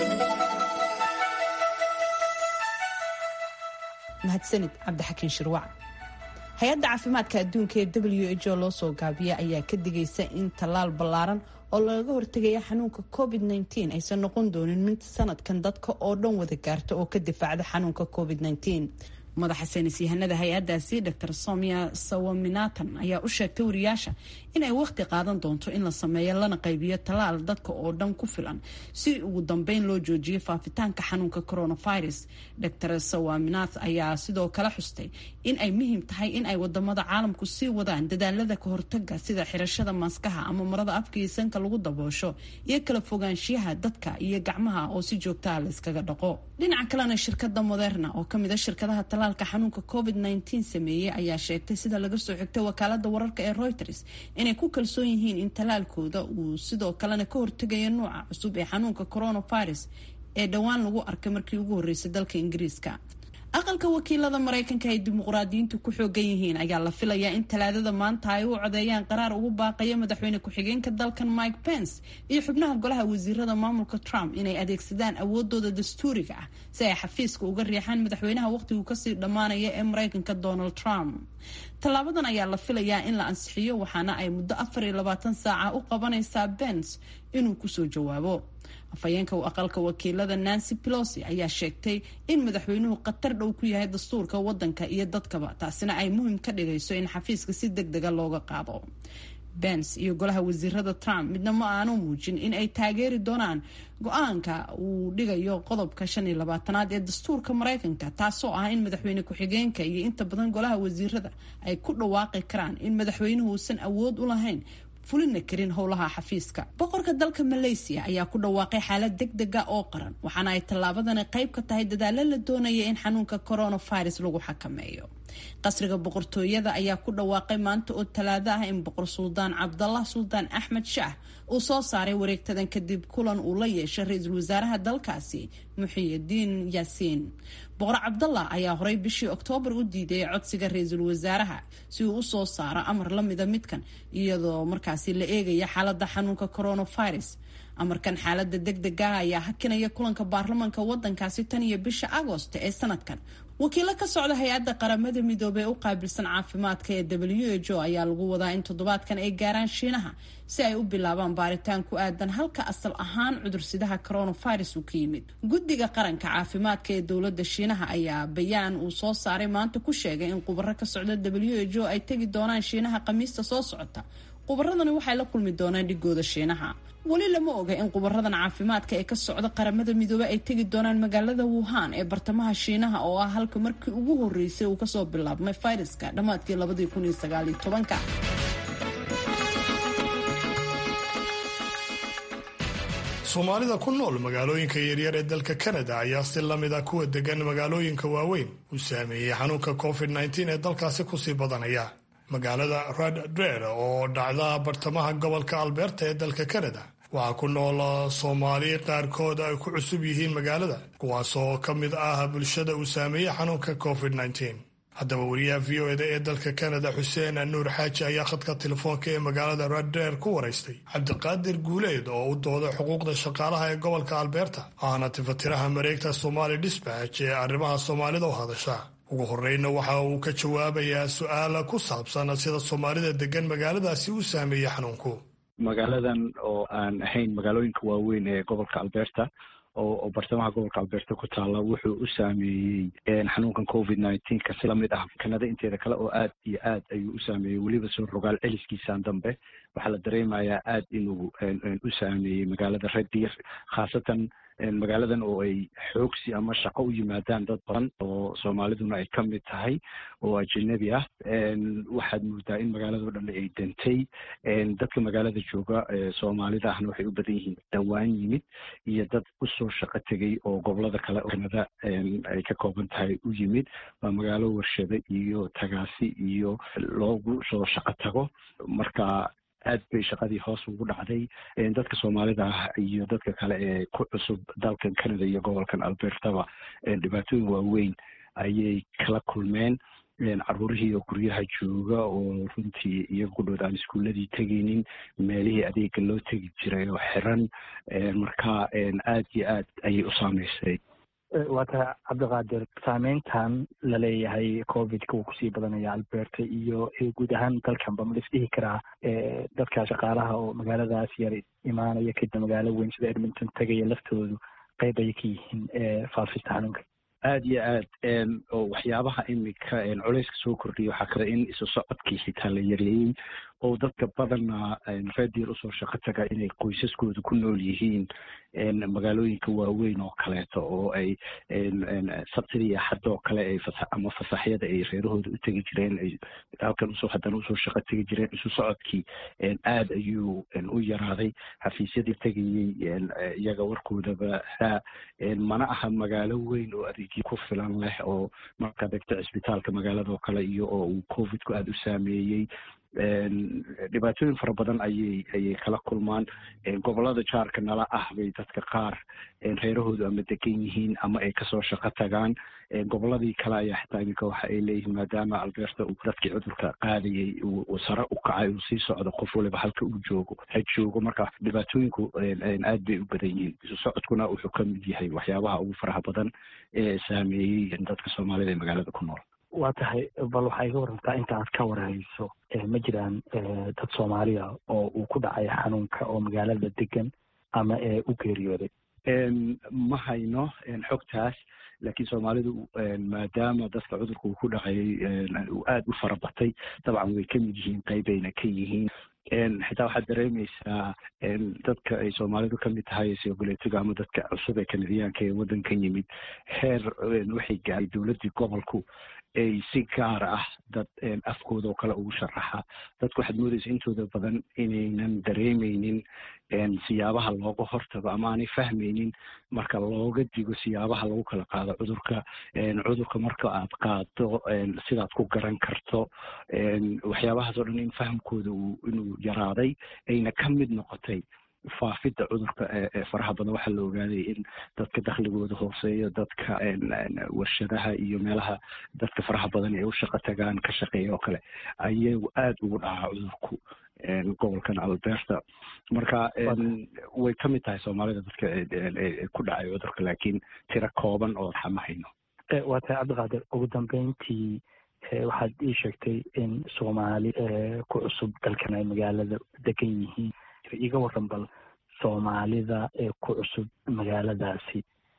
mahadsanid cabdixakiin shirwac hay-adda caafimaadka adduunka ee w h o loo soo gaabiya ayaa ka digaysa in tallaal ballaaran oo lagaga hortegaya xanuunka covid -19 aysan noqon doonin mid sanadkan dadka oo dhan wada gaarta oo ka difaacda xanuunka covid -19 madaxa saynis yahanada hay-adaasi dr somia sawaminatan ayaa u sheegtay wariyaasha inay wakhti qaadan doonto in la sameeyo lana qaybiyo tallaal dadka oo dhan ku filan si ugu dambeyn loo joojiyo faafitaanka xanuunka coronavirus dr sawaminath ayaa sidoo kale xustay in ay muhiim tahay in ay wadamada caalamku sii wadaan dadaalada ka hortaga sida xirashada maaskaha ama marada afka iyo sanka lagu daboosho iyo kala fogaanshiyaha dadka iyo gacmaha oo si joogtaa la iskaga dhaqo dhinaca kalena shirkada moderna oo kamida shirkadaha talaalka xanuunka covid -19 sameeyey ayaa sheegtay sida laga soo xigtay wakaalada wararka ee reuters inay ku kalsoon yihiin in talaalkooda uu sidoo kalena ka hortegayo nuuca cusub ee xanuunka coronavirus ee dhowaan lagu arkay markii ugu horreysay dalka ingiriiska aqalka wakiilada maraykanka ay dimuqraadiyiintu ku xoogan yihiin ayaa la filayaa in talaadada maanta ay u codeeyaan qaraar ugu baaqaya madaxweyne ku-xigeenka dalkan mike pence iyo xubnaha golaha wasiirada maamulka trump inay adeegsadaan awoodooda dastuuriga ah si ay xafiiska uga riixaan madaxweynaha waqhtigu kasii dhammaanaya ee maraykanka donald trump tallaabadan ayaa la filayaa in la ansixiyo waxaana ay muddo afar iyo labaatan saaca u qabanaysaa pence inuu kusoo jawaabo afhayeenka aqalka wakiilada nancy pelosi ayaa sheegtay in madaxweynuhu khatar dhow ku yahay dastuurka wadanka iyo dadkaba taasina ay muhiim ka dhigayso in xafiiska si deg dega looga qaado bens iyo golaha wasiirada trump midna ma aanu muujin in ay taageeri doonaan go-aanka uu dhigayo qodobka shan iyo labaatanaad ee dastuurka maraykanka taasoo ah in madaxweyne ku-xigeenka iyo inta badan golaha wasiirada ay ku dhawaaqi karaan in madaxweynuhu uusan awood u lahayn fulina karin howlaha xafiiska boqorka dalka malaysiya ayaa ku dhawaaqay xaalad deg dega oo qaran waxaana ay tallaabadani qayb ka tahay dadaalo la doonaya in xanuunka coronavirus lagu xakameeyo qasriga boqortooyada ayaa ku dhawaaqay maanta oo talaado ah in boqor suldaan cabdallah suldaan axmed shaah uu soo saaray wareegtadan kadib kulan uu la yeeshay ra-iisul wasaaraha dalkaasi muxiyidiin yaasiin boqor cabdallah ayaa horey bishii oktoobar u diiday codsiga ra-iisul wasaaraha si uu usoo saaro amar la mida midkan iyadoo markaasi la eegaya xaalada xanuunka coronavirus amarkan xaalada deg degaah ayaa hakinaya kulanka baarlamanka wadankaasi tan iyo bisha agoost ee sanadkan wakiilo ka socda hay-adda qaramada midoobey u qaabilsan caafimaadka ee w h o ayaa lagu wadaa in toddobaadkan ay gaaraan shiinaha si ay u bilaabaan baaritaan ku aadan halka asal ahaan cudursidaha coronavirus uu ka yimid guddiga qaranka caafimaadka ee dowladda shiinaha ayaa bayaan uu soo saaray maanta ku sheegay in khubaro ka socda w h o ay tegi doonaan shiinaha khamiista soo socota khubaradani waxay la kulmi doonaan dhigooda shiinaha weli lama oga in khubaradan caafimaadka ee ka socda qaramada midoobe ay tegi doonaan magaalada wuhan ee bartamaha shiinaha oo ah halka markii ugu horeysay uu kasoo bilaabmay fayraska dhammaadkii labadii kun iyo sagaaliyo tobanka soomaalida ku nool magaalooyinka yaryar ee dalka kanada ayaa si lamid ah kuwa degan magaalooyinka waaweyn u saameeyey xanuunka covid -19 ee dalkaasi kusii badanaya magaalada red dred oo dhacda bartamaha gobolka alberta ee dalka kanada waxaa ku nool soomaali qaarkood ay ku cusub yihiin magaalada kuwaasoo ka mid ah bulshada uu saameeyey xanuunka covid -19 haddaba wariyaha v o eda ee dalka kanada xuseen nuur xaaji ayaa khadka telefoonka ee magaalada redder ku waraystay cabdiqaadir guuleed oo u dooda xuquuqda shaqaalaha ee gobolka alberta ahna tifatiraha mareegta somali disbatch ee arrimaha soomaalida u hadasha ugu horeyna waxa uu ka jawaabayaa su-aala ku saabsan sida soomaalida degan magaaladaasi u saameeyey xanuunku magaaladan oo aan ahayn magaalooyinka waaweyn ee gobolka alberta oo bartamaha gobolka alberta ku taalla wuxuu u saameeyey xanuunkan covid nineteen ka si lamid ah kanada inteeda kale oo aad iyo aad ayuu u saameeyey weliba soo rogaal celiskiisaan dambe waxaa la dareemayaa aad inuu u saameeyey magaalada red deer khaasatan magaaladan oo ay xoogsi ama shaqo u yimaadaan dad badan oo soomaaliduna ay ka mid tahay oo ajanabi ah waxaad moodaa in magaalado dhan ay dantay dadka magaalada jooga soomaalida ahna waxay u badan yihiin dhawaan yimid iyo dad usoo shaqo tegay oo gobolada kale kanada ay ka kooban tahay u yimid waa magaalo warshado iyo tagaasi iyo loogu soo shaqo tago marka aad bay shaqadii hoos ugu dhacday dadka soomaalida ah iyo dadka kale ee ku cusub dalkan canada iyo gobolkan albertaba dhibaatooyin waaweyn ayay kala kulmeen caruurihii oo guryaha jooga oo runtii iyaga ku dhowd aan iskuuladii tegaynin meelihii adeega loo tegi jiray oo xiran marka aad iyo aad ayay u saameysay waa tahay cabdiqaadir saameyntan laleeyahay covidka uu kusii badanaya alberta iyo guud ahaan dalkanba ma lisdhihi karaa dadka shaqaalaha oo magaaladaas yar imaanaya kadib magaalo weyn sida edmonton tegaya laftoodu qeyb ayay ka yihiin faafista xanuunka aad iyo aad oo waxyaabaha imika culeyska soo kordhiya waxaa kale in isu socodkii xitaa la yareeyey oo dadka badana reediir usoo shaqo taga inay qoysaskooda ku nool yihiin magaalooyinka waaweyn oo kaleeto oo ay sabtidii axad oo kale ay ama fasaxyada ay reerahooda u tegi jireen ay halkan usoo haddana usoo shaqo tegi jireen isu socodkii aad ayuu u yaraaday xafiisyadii tegayey iyaga warkoodaba ha mana aha magaalo weyn oo adeegyo ku filan leh oo markaad egto cisbitaalka magaalado kale iyo oo uu covidku aada u saameeyey dhibaatooyin fara badan ayay ayay kala kulmaan gobolada jaarka nala ah bay dadka qaar reerahoodu ama degan yihiin ama ay kasoo shaqo tagaan goboladii kale ayaa xitaa iminka waxa ay leeyihiin maadaama alberta uu dadkii cudurka qaadayay uu sare u kacay uu sii socdo qof waliba halka uu joogo ha joogo marka dhibaatooyinku aad bay u badan yihiin isu socodkuna wuxuu ka mid yahay waxyaabaha ugu faraha badan ee saameeyey dadka soomaalida ee magaalada ku nool waa tahay bal waxaa iga warantaa inta aad ka warhayso ma jiraan dad soomaaliya oo uu ku dhacay xanuunka oo magaalada degan ama u geeriyooday ma hayno xogtaas laakiin soomaalidu maadaama dadka cudurka uu ku dhacay uu aada u fara batay dabcan way ka mid yihiin qeybayna ka yihiin xitaa waxaad dareemeysaa dadka ay soomaalidu kamid tahay sogoleetiga ama dadka cusub ee kanadiyaanka ee waddankan yimid heer waxay gaaray dowladdii gobolku ay si gaar ah dad afkooda oo kale ugu sharaxa dadku waxaad moodeysa intooda badan inaynan dareemeynin siyaabaha looga hortago ama aanay fahmeynin marka looga digo siyaabaha lagu kala qaado cudurka cudurka marka aad qaado sidaad ku garan karto waxyaabahaas oo dhan in fahamkooda uu inuu yaraaday ayna ka mid noqotay faafidda cudurka ee faraha badan waxaa la ogaaday in dadka dakhligooda hooseeyo dadka warshadaha iyo meelaha dadka faraha badan ay u shaqo tagaan ka shaqeeya oo kale ayagu aada ugu dhacaa cudurku gobolkan alberta marka way ka mid tahay soomaalida dadka ku dhacay cudurka laakiin tiro kooban oo raxa ma hayno waa tahay cabdiqaadir ugu dambeyntii waxaad ii sheegtay in soomaali ku cusub dalkan ay magaalada degan yihiin iga waran bal soomaalida ee ku cusub magaaladaasi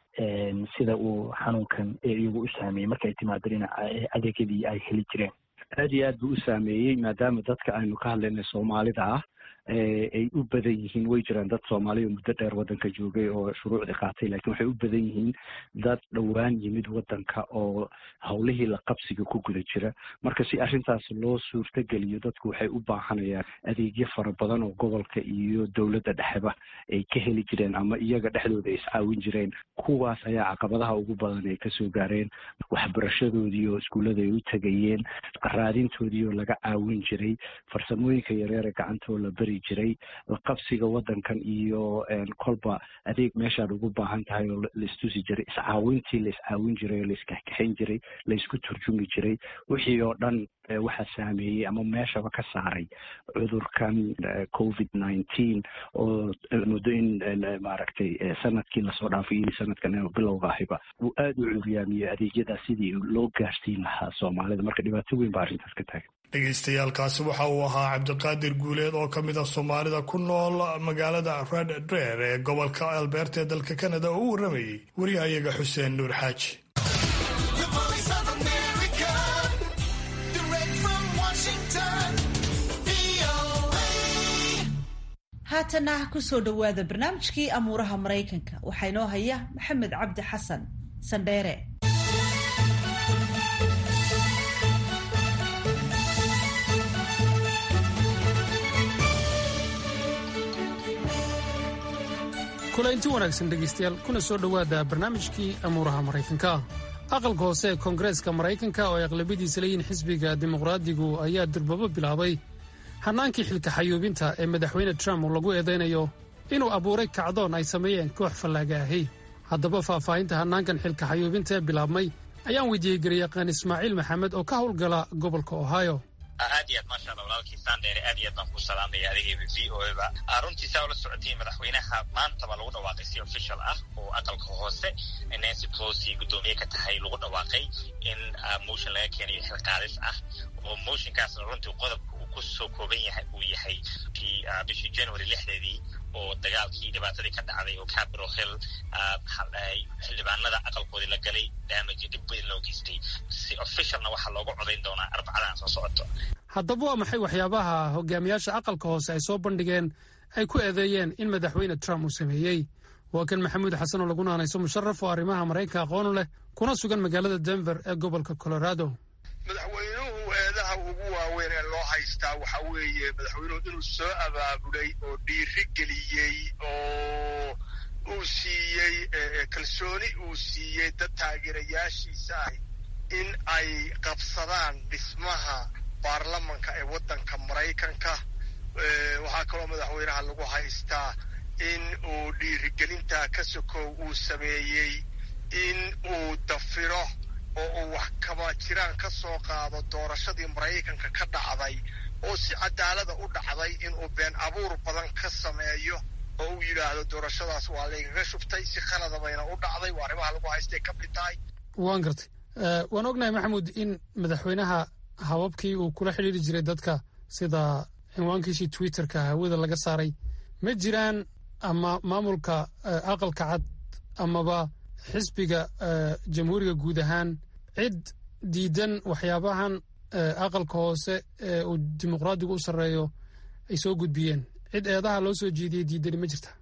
sida uu xanuunkan iyagu u saameeyey markay timaado dhinaca adeegyadii ay heli jireen aad iyo aad buu u saameeyey maadaama dadka aynu ka hadlaynay soomaalida ah ay u badan yihiin way jiraan dad soomaaliya muddo dheer waddanka joogay oo shuruucdii qaatay lakin waxay u badan yihiin dad dhowaan yimid waddanka oo howlihii la qabsiga ku guda jira marka si arrintaas loo suurtogeliyo dadku waxay u baahanayaan adeegyo fara badan oo gobolka iyo dowladda dhexeba ay ka heli jireen ama iyaga dhexdooda ay iscaawin jireen kuwaas ayaa caqabadaha ugu badan ay kasoo gaareen waxbarashadoodii oo iskuullada ay u tegayeen raadintoodii oo laga caawin jiray farsamooyinka yareer ee gacantoo la beri jiray laqabsiga waddankan iyo kolba adeeg meeshaad ugu baahan tahay oo laistusi jiray iscaawintii la iscaawin jiray oo laiskaxkaxayn jiray laisku turjumi jiray wixii oo dhan waxaa saameeyey ama meeshaba ka saaray cudurkan covid nineteen oo muddo in maaragtay sanadkii lasoo dhaafay iyo sanadkan bilowga ahiba uu aada u curyaamiyey adeegyadaa sidii loo gaarsiin lahaa soomaalida marka dhibaato weyn baa arrintaas ka taagan dhegeystayaaalkaasi waxa uu ahaa cabdiqaadir guuleed oo ka mid ah soomaalida ku nool magaalada red drer ee gobolka albeerta ee dalka canada oo u warramayey wariyahayaga xuseen nuur xaaji haatana kusoo dhowaada barnaamijkii amuuraha maraykanka waxaa inoo haya maxamed cabdi xasan sandheere kulaynti wanaagsan dhegaystayaal kuna soo dhowaada barnaamijkii amuuraha maraykanka aqalka hoose ee koongareeska maraykanka oo ay aqlabiyadiisa leeyihin xisbiga dimuqraadigu ayaa durbabo bilaabay hannaankii xilka xayuubinta ee madaxweyne trump lagu eedaynayo inuu abuuray kacdoon ay sameeyeen koox fallaaga ahi haddaba faahfaahinta hannaankan xilka xayuubinta ee bilaabmay ayaan weydiiyey garyaqaan ismaaciil maxamed oo ka howlgala gobolka ohio aad iyo aad maasha alla walaalkii sandheere aad iyo aad baan kuu salaamaya adigayba v o eba runtii saa ula socotiin madaxweynaha maantaba lagu dhawaaqay si official ah oo aqalka hoose nancy pelosi guddoomiye ka tahay lagu dhawaaqay in motion laga keenayo xilqaadis ah oo motionkaasna runtii qodobka uu kusoo kooban yahay uu yahay bishii january lixdeedii oo dagaalkii dhibaatadii ka dhacday oo capitol hill maxaa dhahay xildhibaanada aqalkoodii la galay damage dhib weyn loo geystay si officialna waxaa looga codayn doonaa arbacadan soo socoto haddaba waa maxay waxyaabaha hogaamiyaasha aqalka hoose ay soo bandhigeen ay ku eedeeyeen in madaxweyne trump uu sameeyey waa kan maxamuud xasan oo lagu naanayso musharaf oo arrimaha maraykanka aqoonu leh kuna sugan magaalada denver ee gobolka colorado madaxweynuhu eedaha ugu waaweyn ee loo haystaa waxa weeye madaxweynuhu inuu soo abaabulay oo dhiiri geliyey oo uu siiyey kalsooni uu siiyey dad taageerayaashiisa ah in ay qabsadaan dhismaha baarlamanka ee waddanka maraykanka waxaa kaloo madaxweynaha lagu haystaa in uu dhiirigelintaa ka sokow uu sameeyey in uu dafiro oo uu wax kaba jiraan ka soo qaado doorashadii maraykanka ka dhacday oo si cadaalada u dhacday inuu been abuur badan ka sameeyo oo uu yidhaahdo doorashadaas waa laygaga shubtay si khalada bayna u dhacday waa arrimaha lagu haystay ka mid tahay waan gartay waan ognahay maxamuud in madaxweynaha hababkii uu kula xidhiiri jiray dadka sida cinwaankiisii twitterka hawada laga saaray ma jiraan ama maamulka aqalka cad amaba xisbiga jamhuuriga guud ahaan cid diidan waxyaabahan aqalka hoose ee uu dimuqraadigu u sarreeyo ay soo gudbiyeen cid eedaha loo soo jeediyey diidani ma jirta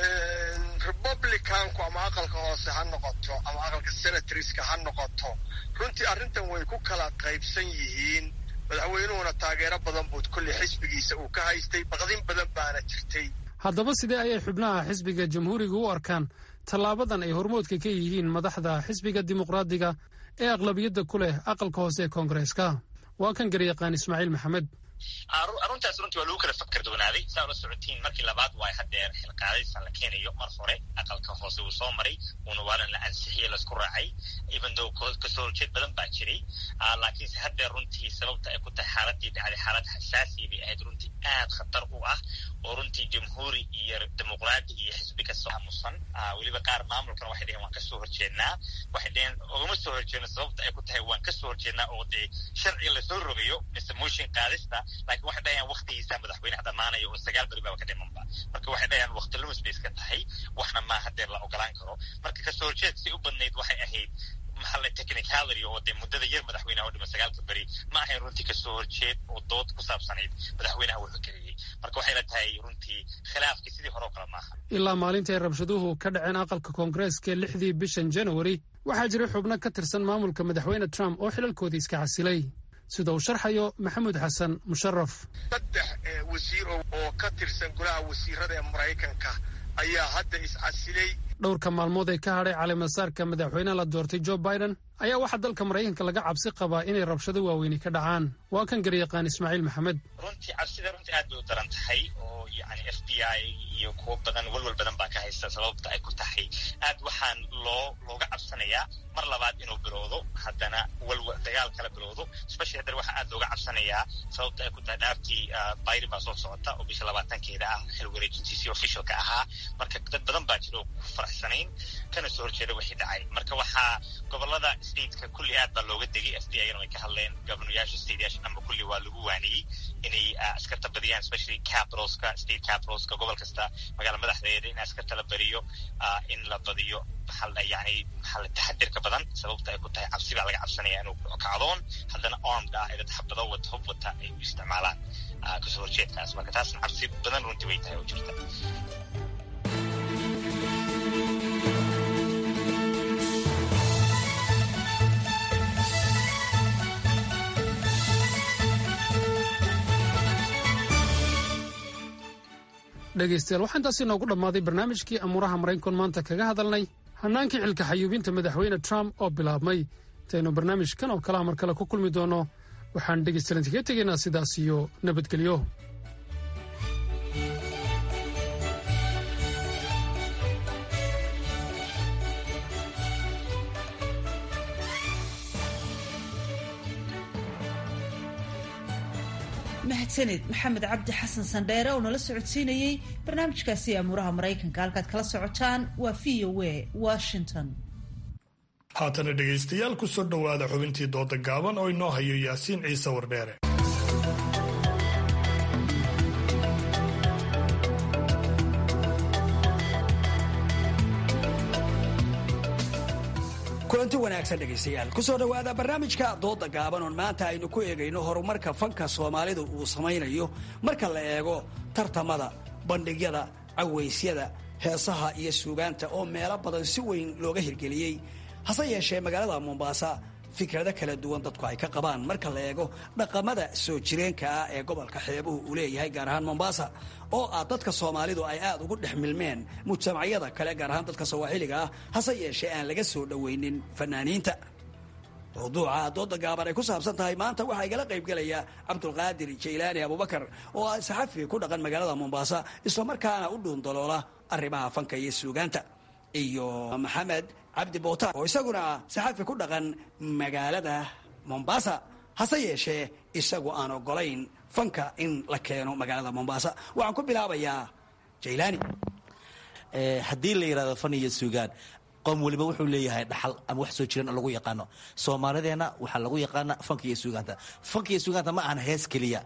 republicanku ama aqalka hoose ha noqoto ama aqalka senatoriska ha noqoto runtii arrintan way ku kala qaybsan yihiin madaxweynuhuna taageero badan buud kolley xisbigiisa uu ka haystay baqdin badan baana jirtay haddaba sidee ayay xubnaha xisbiga jamhuuriga u arkaan tallaabadan ay hormoodka ka yihiin madaxda xisbiga dimuqraadiga ee aqlabiyadda ku leh aqalka hoose ee koongareeska waa kan garyaqaan ismaaciil maxamed aruntaas runtii waa lagu kala fakar doonaaday saa ula socotiin markii labaad waa hadeer xilqaadaysan la keenayo mar hore aqalka hoose uu soo maray uuna waalan la ansixiyey laisku raacay even though kasoo horjeed badan baa jiray laakiinse hadeer runtii sababta ay ku tahay xaaladii dhacday xaalad xasaasiya bay ahayd runtii aad khatar u ah oo runtii jamhuuri iyo dimuqraadi iyo xisbi kastoo aamusan weliba qaar maamulkana waxay dheheen waan kasoo horjeednaa waxay dheheen ugama soo horjeedno sababta ay ku tahay waan kasoo horjeednaa oo dee sharciga lasoo rogayo mise motion qaadista laakiin waxay dhahayaan waktigiisa madaxweyneha dhammaanaya oo sagaal beri baba ka dhimanba marka waxay dhahayaan wakti lumis bay iska tahay waxna maa hadeer la ogolaan karo marka kasoo horjeed si u badnayd waxay ahayd maxalle technicality oo dee muddada yar madaxweynaha u dhima sagaalka beri ma ahayn runtii kasoo horjeed oo dood ku saabsanayd madaxweynaha wuxuu keliyey marka waxay la tahay runtii khilaafkii sidii hore oo kale maaha ilaa maalinta ay rabshaduhu ka dhaceen aqalka koongareeska lixdii bishan januari waxaa jiray xubno ka tirsan maamulka madaxweyne trump oo xilalkoodii iska casilay sida uu sharxayo maxamuud xasan musharaf saddex wasiir oo ka tirsan golaha wasiirada ee maraykanka ayaa hadda iscasilay dhowrka maalmood ee ka hadhay caleemasaarka madaxweynaha la doortay jo biden ayaa waxaa dalka maraykanka laga cabsi qabaa inay rabshado waaweyni ka dhacaan waa kan garyaqaan ismaaciil maxamed runtii cabsida runtii aad bay u daran tahay oo yani f b i iyo kuwo badan walwal badan baa ka haysta sababta ay ku tahay aad waxaan loo looga cabsanayaa mar labaad inuu bilowdo haddana walwal dagaal kala bilowdo especially haddana waxaa aad looga cabsanayaa sababta ay ku tahay dhaartii biden baa soo socota oo bisha labaatankeeda ah xil wareejintiisii officialka ahaa marka dad badan baa jira oo ku faraxsanayn kana soo horjeeda wixii dhacay marka waxaa gobolada stateka kulli aad baa looga degay f b i na way ka hadleen governoyaasha stateyaasha dhanba kulli waa lagu waaniyey inay askarta badiyaan especially capitalska state capitalska gobol kasta magaala madaxdeeda in askarta la bariyo in la badiyo maxaa yani maxaa taxadirka badan sababta ay ku tahay cabsi baa laga cabsanaya inuu kacdoon haddana armed ah ee dad xabado wata hub wata ay u isticmaalaan kasoo horjeedkaas marka taasna cabsi badan runtii way tahay oo jirta dhegaystayaal waxaa intaasi inoogu dhammaaday barnaamijkii amuuraha maraykan maanta kaga hadalnay hannaankii xilka xayuubinta madaxweyne trump oo bilaabmay intaynu barnaamijkan oo kalaha mar kale ku kulmi doono waxaan dhegaystayaal intiga tegaynaa sidaas iyo nabadgelyo mahadsaned maxamed cabdi xasan sandheere oo nala socodsiinayey barnaamijkaasi amuuraha maraykanka halkaad kala socotaan waa v o a washington haatana dhegaystayaal ku soo dhowaada xubintii dooda gaaban oo inoo hayo yaasiin ciise wardheere kulanti wanaagsan dhegaystayaal kusoo dhowaada barnaamijka dooda gaaban oon maanta aynu ku eegayno horumarka fanka soomaalidu uu samaynayo marka la eego tartamada bandhigyada cawaysyada heesaha iyo suugaanta oo meelo badan si weyn looga hirgeliyey hase yeeshee magaalada mombaasa fikrado kala duwan dadku ay ka qabaan marka la eego dhaqamada soo jireenka ah ee gobolka xeebuhu uu leeyahay gaar ahaan mombaasa oo ah dadka soomaalidu ay aad ugu dhex milmeen mujtamacyada kale gaar ahaan dadka sawaaxiliga ah hase yeeshee aan laga soo dhowaynin fanaaniinta mawduuca dooda gaaban ay ku saabsan tahay maanta waxaa igala qaybgelaya cabdulqaadir jaylaani abubakar oo ah saxafi ku dhaqan magaalada mombaasa islamarkaana u dhuundaloola arrimaha fanka iyo suugaanta iyo maxamed cabdi bootaan oo isaguna ah saxafi ku dhaqan magaalada mombasa hase yeeshee isagu aan ogolayn fanka in la keeno magaalada mombasa waxaan ku bilaabayaa jaylaani haddii la yidhahdo fan iyo suugaan qoom weliba wuxuu leeyahay dhaxal ama wax soo jiran oo lagu yaqaano soomaalideenna waxaa lagu yaqaana fanka iyo suugaanta fanka iyo suugaanta ma ahan hees keliya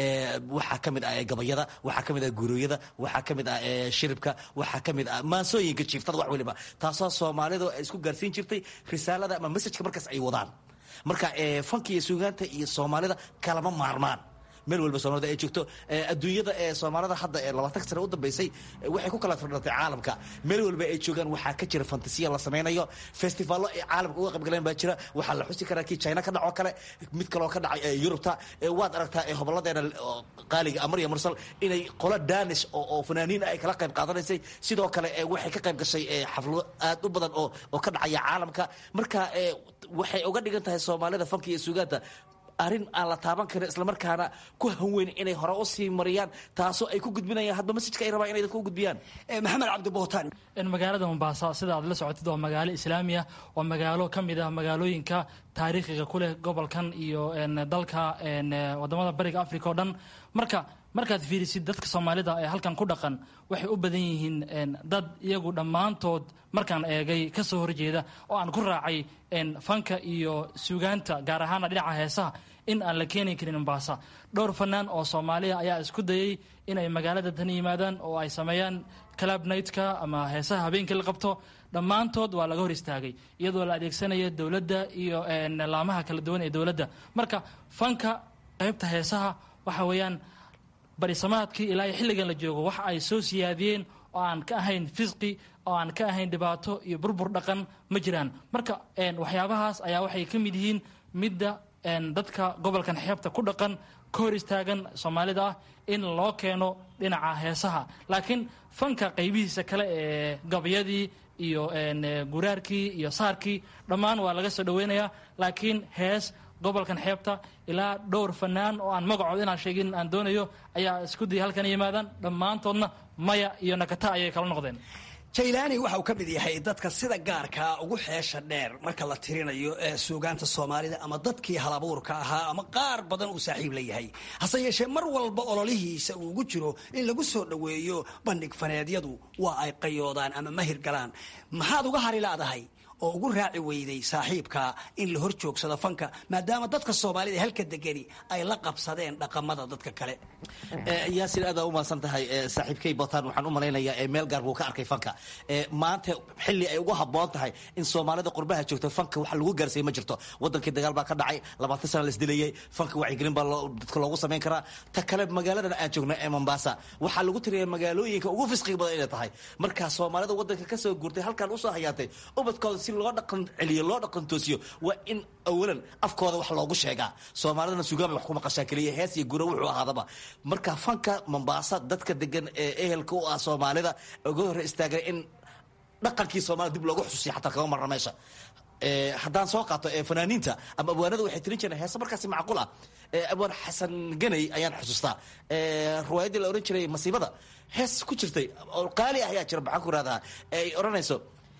waxaa ka mid ah gabayada waxaa ka mid ah guurooyada waxaa ka mid ah shiribka waxaa ka mid ah maansooyinka jiiftada wax weliba taasoo soomaalidu ay isku gaarsiin jirtay risaalada ama messajka markaas ay wadaan marka fanka iyo suugaanta iyo soomaalida kalama maarmaan meel walba soomaalida ay joogto adduunyada ee soomaalida hadda ee labaatan sane u dambeysay waxay ku kala firdhatay caalamka meel walba ay joogaan waxaa ka jira fantasiya la samaynayo festivaallo ay caalamka uga qaybgaleen baa jira waxaa la xusi karaa kii china ka dhacoo kale mid kaloo ka dhacay yurubta waad aragtaa hoboladeena qaaliga amar iyo mursal inay qolo danish oo fanaaniin ay kala qayb qaadanaysay sidoo kale waxay ka qayb gashay xaflado aad u badan oo oo ka dhacaya caalamka marka waxay uga dhigan tahay soomaalida fanka iyo suugaanta arrin aan la taaban karin islamarkaana ku hanweyn inay hore u sii mariyaan taasoo ay ku gudbinayaan hadba masajka ay rabaan inay dadka u gudbiyaan maxamed cabdi bootaan magaalada mombaasa sida aad la socotid waa magaalo islaamiya waa magaalo ka mid ah magaalooyinka taariikhiga ku leh gobolkan iyo dalka wadamada bariga africa oo dhan marka markaad fiirisid dadka soomaalida ee halkan ku dhaqan waxay u badan yihiin dad iyagu dhammaantood markaan eegay ka soo horjeeda oo aan ku raacay fanka iyo suugaanta gaar ahaana dhinaca heesaha in aan la keeni karin mombaasa dhowr fanaan oo soomaaliya ayaa isku dayay inay magaalada tan yimaadaan oo ay sameeyaan club nightka ama heesaha habeenkii la qabto dhammaantood waa laga hor istaagay iyadoo la adeegsanaya dowladda iyo laamaha kala duwan ee dowladda marka fanka qaybta heesaha waxa weeyaan barisamaadkii ilaa iyo xilligan la joogo waxa ay soo siyaadiyeen oo aan ka ahayn fisqi oo aan ka ahayn dhibaato iyo burbur dhaqan ma jiraan marka waxyaabahaas ayaa waxay ka mid yihiin midda dadka gobolkan xeebta ku dhaqan ka hor istaagan soomaalida ah in loo keeno dhinaca heesaha laakiin fanka qaybihiisa kale ee gabayadii iyo guraarkii iyo saarkii dhammaan waa laga soo dhaweynayaa laakiin hees gobolkan xeebta ilaa dhowr fanaan oo aan magacood inaan sheegin aan doonayo ayaa isku daya halkan yimaadaan dhammaantoodna maya iyo nakata ayay kala noqdeen jaylaani waxa uu ka mid yahay dadka sida gaarkaa ugu xeesha dheer marka la tirinayo ee suugaanta soomaalida ama dadkii halabuurka ahaa ama qaar badan uu saaxiib la yahay hase yeeshee mar walba ololihiisa uu ugu jiro in lagu soo dhoweeyo bandhig faneedyadu waa ay qayoodaan ama mahir galaan maxaad uga hari laadahay oo ugu raaci weyday saaxiibka in la hor joogsado fanka maadaama dadka soomaalida halka degani ay la qabsadeen dhaqamada dadka kale yaasin aad u mahadsan tahay saaxiibkay botaan waxaan u malaynayaa meel gaar buu ka arkay fanka maanta xilli ay ugu habboon tahay in soomaalida qurbaha joogto fanka wax lagu gaarsiiya ma jirto wadankii dagaal baa ka dhacay labaatan sana la isdilayay fanka wacyigelin baa dadka loogu samayn karaa ta kale magaaladan aan joogno ee mombasa waxaa lagu tiriya magaalooyinka ugu fisqiga badan inay tahay marka soomaalida wadanka kasoo guurtay halkan usoo hayaatay ubadkooda si loo dhaqan celiyo loo dhaqan toosiyo waa in awalan afkooda wax loogu sheegaa soomaalidana sugaama wax ku maqashaa keliya hees iyo gura wuxuu ahaadaba marka fanka mombasa dadka degan ee ehelka u ah soomaalida uga hore istaagay in dhaqankii soomaalida dib loogu xusuusiya xataa kaga marna meesha haddaan soo qaato fanaaniinta ama abwaanada waxay tirin jireen heese markaasi macquul ah abwaan xasan ganay ayaan xusuustaa riwaayaddii la ohan jiray masiibada hees ku jirtay oo qaali ah ayaa jira maxaan ku rahdaa ay odhanayso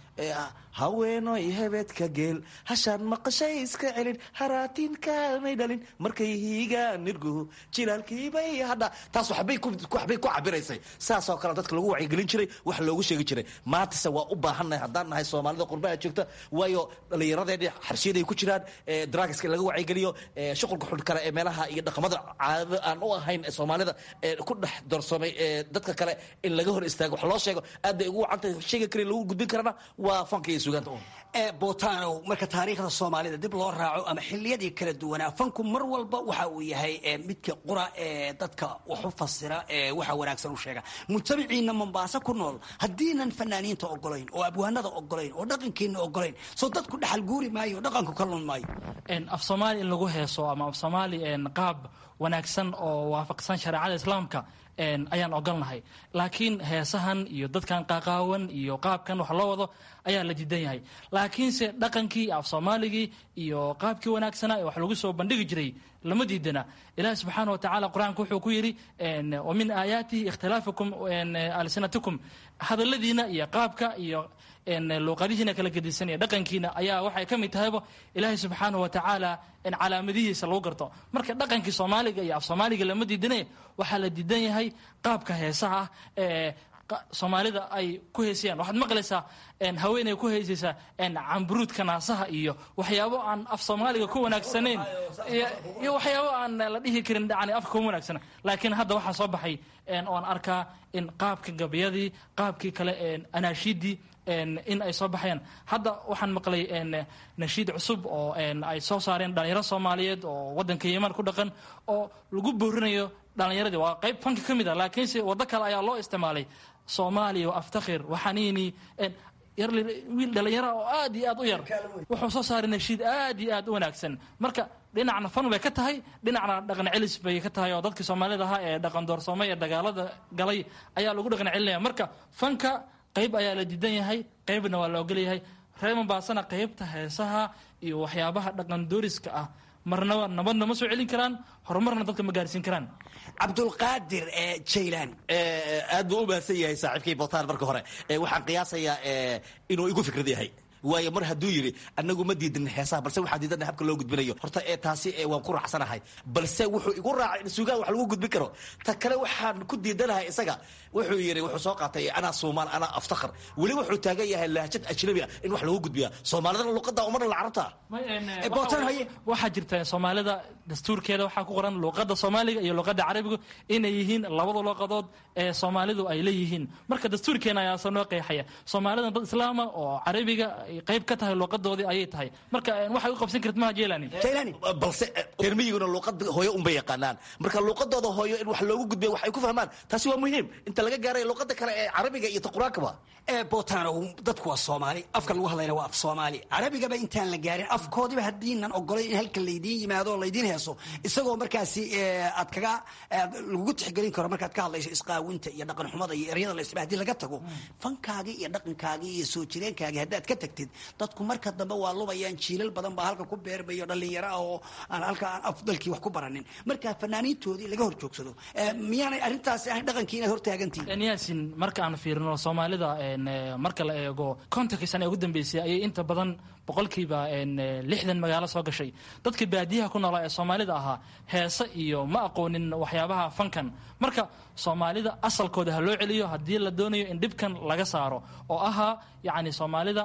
haweenoy hebedka geel hashaan maqashay iska celin haraatinkaanay dhalin markay hiigaan nirguhu jilaalkiibay hadha taas waxbay ku cabiraysay saasoo kale dadka lagu wacyigelin jiray wax loogu sheegi jiray maantase waa u baahannahay haddaan nahay soomaalida qurbaha joogta waayo dhallinyaradeedii xarshiyaday ku jiraan dragska in laga wacyigeliyo shuqulka xun kale ee meelaha iyo dhaqamada caadada aan u ahayn soomaalida ku dhex doorsoomay dadka kale in laga hor istaago wax loo sheego aad bay ugu wacantahay sheegi karin lagu gudbin karana waa fanka iyo sugaanta ee bootanow marka taariikhda soomaalida dib loo raaco ama xiliyadii kala duwanaa fanku mar walba waxa uu yahay midka qura ee dadka wax u fasira ee waxa wanaagsan u sheega mujtamaciina mombaaso ku nool haddiinan fanaaniinta ogolayn oo abwaanada ogolayn oo dhaqankiina ogolayn soo dadku dhaxal guuri maayo oo dhaqanku ka lun maayo af soomaali in lagu heeso ama af soomaali qaab wanaagsan oo waafaqsan shareecada islaamka ayaan ogolnahay laakiin heesahan iyo dadkan qaqaawan iyo qaabkan wax loo wado ayaa la diidan yahay laakiinse dhaqankii af soomaaligii iyo qaabkii wanaagsanaa ee wax lagu soo bandhigi jiray lama diidana ilahi subxaana watacaala qur-aanka wuxuu ku yidhi wa min aayaatihi ikhtilaafukum alsinatikum hadaladiina iyo qaabka iyo luuqadihiina kala gedisan iyo dhaqankiina ayaa waxay ka mid tahayba ilaahay subxaana wa tacaala calaamadihiisa lagu garto marka dhaqankii soomaaliga iyo af soomaaliga lama diidane waxaa la diidan yahay qaabka heesaha ah ee soomaalida ay ku heesayaan waxaad maqlaysaa haweeney ku heesaysaa camburuudka naasaha iyo waxyaabo aan af soomaaliga ku wanaagsanayn iyo waxyaabo aan la dhihi karin yani afka kuma wanaagsana laakiin hadda waxaa soo baxay oan arkaa in qaabka gabayadii qaabkii kale anaashiidii in ay soo baxayaan hadda waxaan maqlay nashiid cusub oo ay soo saareen dhalinyaro soomaaliyeed oo wadanka yeman ku dhaqan oo lagu boorinayo dhalinyaradii waa qayb fanka ka mid a laakiinse waddo kale ayaa loo isticmaalay soomaaliya wa aftakhir waxaniini wiil dhalinyara oo aad iyo aad u yar wuxuu soo saaray nashiid aad iyo aad u wanaagsan marka dhinacna fan bay ka tahay dhinacna dhaqan celis bay ka tahay oo dadkii soomaalida ahaa ee dhaqan doorsoomay ee dagaalada galay ayaa lagu dhaqan celinaya marka fanka qayb ayaa la diidan yahay qaybna waa la ogolyahay reer mombaasana qaybta heesaha iyo waxyaabaha dhaqan dooriska ah marnaba nabadna ma soo celin karaan horumarna dadka ma gaarsiin karaan cabdulqaadir jaylan aad buu u mahadsan yahay saaxiibkay botaan marka hore waxaan qiyaasayaa inuu igu fikrad yahay waayo mar hadduu yidhi anagu ma diidin heesaha balse waxaa diidana habka loo gudbinayo horta ee taasi waan ku raacsanahay balse wuxuu igu raacay in sugaan wax lagu gudbin karo ta kale waxaan ku diidanahay isaga wuxuu yidhi wuxuu soo qaatay anaa soomaal anaa aftakhar weli wuxuu taagan yahay lahjad ajnabi ah in wax lagu gudbiya soomaalidana luqada umarna la carabta waxaa jirta soomaalida dastuurkeeda waxaa ku qoran luqada soomaaliga iyo luqada carabiga inay yihiin labada luqadood ee soomaalidu ay leeyihiin marka dastuurkeena ayaasa noo qeexaya soomaalida dad islaama oo carabiga qayb ka tahay luqadoodii ayay tahay marka waxay u qabsan karta maha jelani balse reermiyiguna luuqada hooyo unbay yaqaanaan marka luuqadooda hooyo in wax loogu gudbiya wax ay ku fahmaan taasi waa muhiim inta laga gaaray luuqada kale ee carabiga iyo ta qur-aankaba ee botanow dadku waa soomaali afka lagu hadlayna waa af soomaali carabigaba intaan la gaarin afkoodiba haddiinan ogolay in halka laydiin yimaado oo laydiin heeso isagoo markaasi aad kaga lagugu tixgelin karo markaad ka hadlayso isqaawinta iyo dhaqan xumada iyo eryada la isba hadii laga tago fankaagii iyo dhaqankaagii iyo soo jireenkaagii haddaad ka tagtid dadku marka dambe waa lubayaan jiilal badan baa halka ku beermayo dhalinyaro ah oo aan halka aan afdalkii wax ku baranin marka fanaaniintoodii laga hor joogsado miyaanay arrintaasi ahayn dhaqankii inaad hortaagantihin yaasin marka aan fiirino soomaalida marka la eego kontonkii sana ee ugu dambeysay ayay inta badan boqolkiiba lixdan magaalo soo gashay dadka baadiyaha ku noolaa ee soomaalida ahaa heese iyo ma aqoonin waxyaabaha fankan marka soomaalida asalkooda ha loo celiyo haddii la doonayo in dhibkan laga saaro oo ahaa yacni soomaalida qaab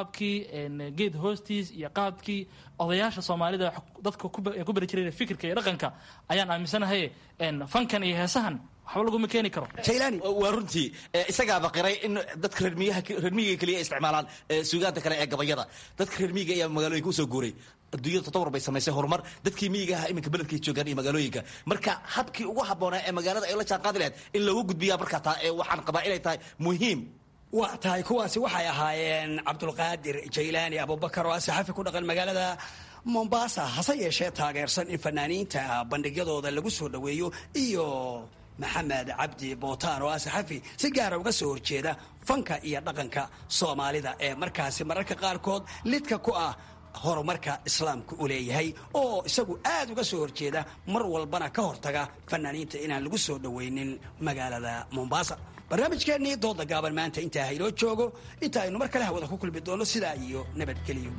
qaadkii geed hoostiis iyo qaadkii odayaasha soomaalida dadka ku bari jiray fikirka iyo dhaqanka ayaan aaminsanahay fankan iyo heesahan waxba laguma keeni karo waa runtii isagaaba qiray in dadka reermiyiga keliya isticmaalaan suugaanta kale ee gabayada dadka reermiyiga ayaa magaalooyinka usoo guuray adduunyada tatawar bay samaysay horumar dadkii miyiga ahaa iminka beledkay joogaan iyo magaalooyinka marka habkii ugu habboonaa ee magaalada ay la jaan qaadi lahayd in loogu gudbiyaa markaa taa ee waxaan qabaa inay tahay muhiim waa tahay kuwaasi waxay ahaayeen cabdulqaadir jaylaani abubakar oo ah saxafi ku dhaqan magaalada mombasa hase yeeshee taageersan in fanaaniinta bandhigyadooda lagu soo dhoweeyo iyo maxamed cabdi bootaan oo ah saxafi si gaara uga soo horjeeda fanka iyo dhaqanka soomaalida ee markaasi mararka qaarkood lidka ku ah horumarka islaamka u leeyahay oo isagu aad uga soo horjeeda mar walbana ka hortaga fanaaniinta inaan lagu soo dhoweynin magaalada mombasa barnaamijkeennii dooda gaaban maanta intaa haynoo joogo inta aynu mar kale hawada ku kulmi doono sidaa iyo nabadgelyo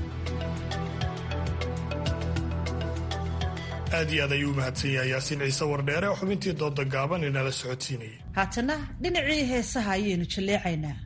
aad iyo aad ayuu u mahadsan yahay yaasiin ciise wardheere oo xubintii dooda gaaban inala socodsiinayay haatana dhinacii heesaha ayaynu jalleecaynaa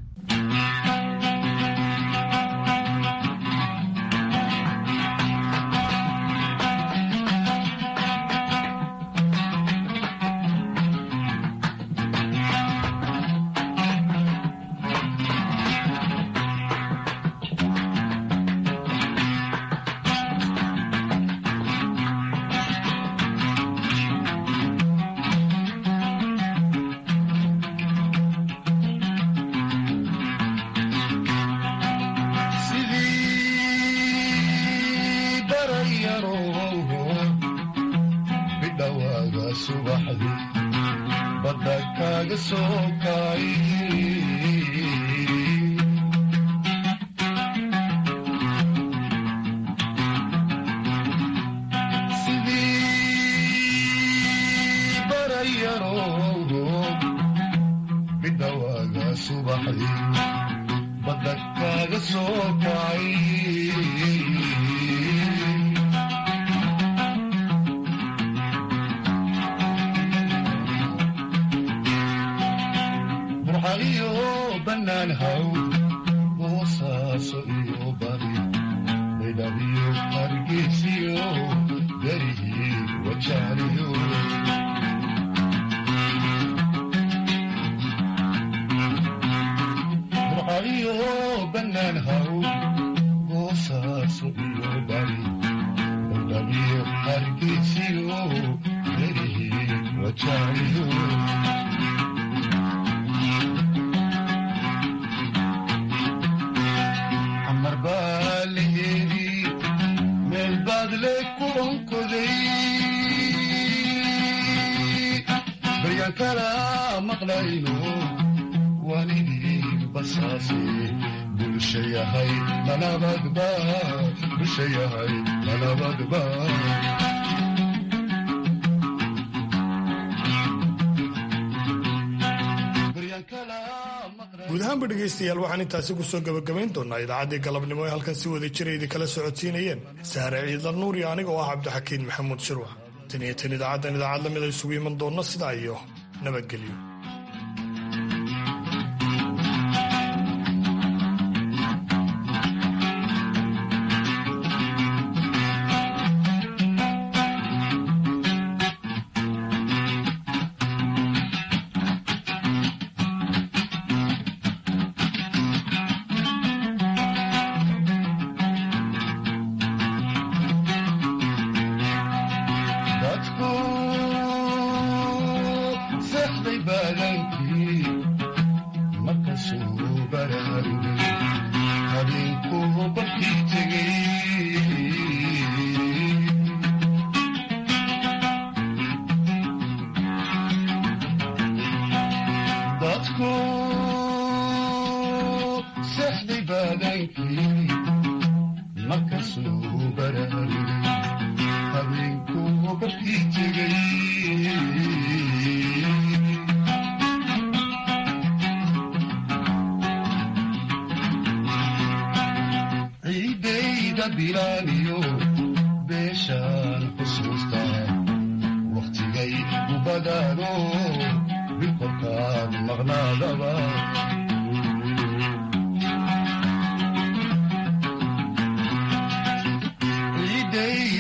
guud ahaanba dhegaystayaal waxaan intaasi kusoo gabagabayn doonaa idaacaddii galabnimo ee halkan si wada jiraydi kala socodsiinayeen saare ciidla nuur iyo aniga oo ah cabdixakiin maxamuud shirwax tan iyo tan idaacaddan idaacad lamid a isugu iman doonno sidaa iyo nabadgelyo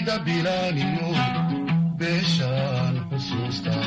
sida bilaaniyo beeshaan xusuusta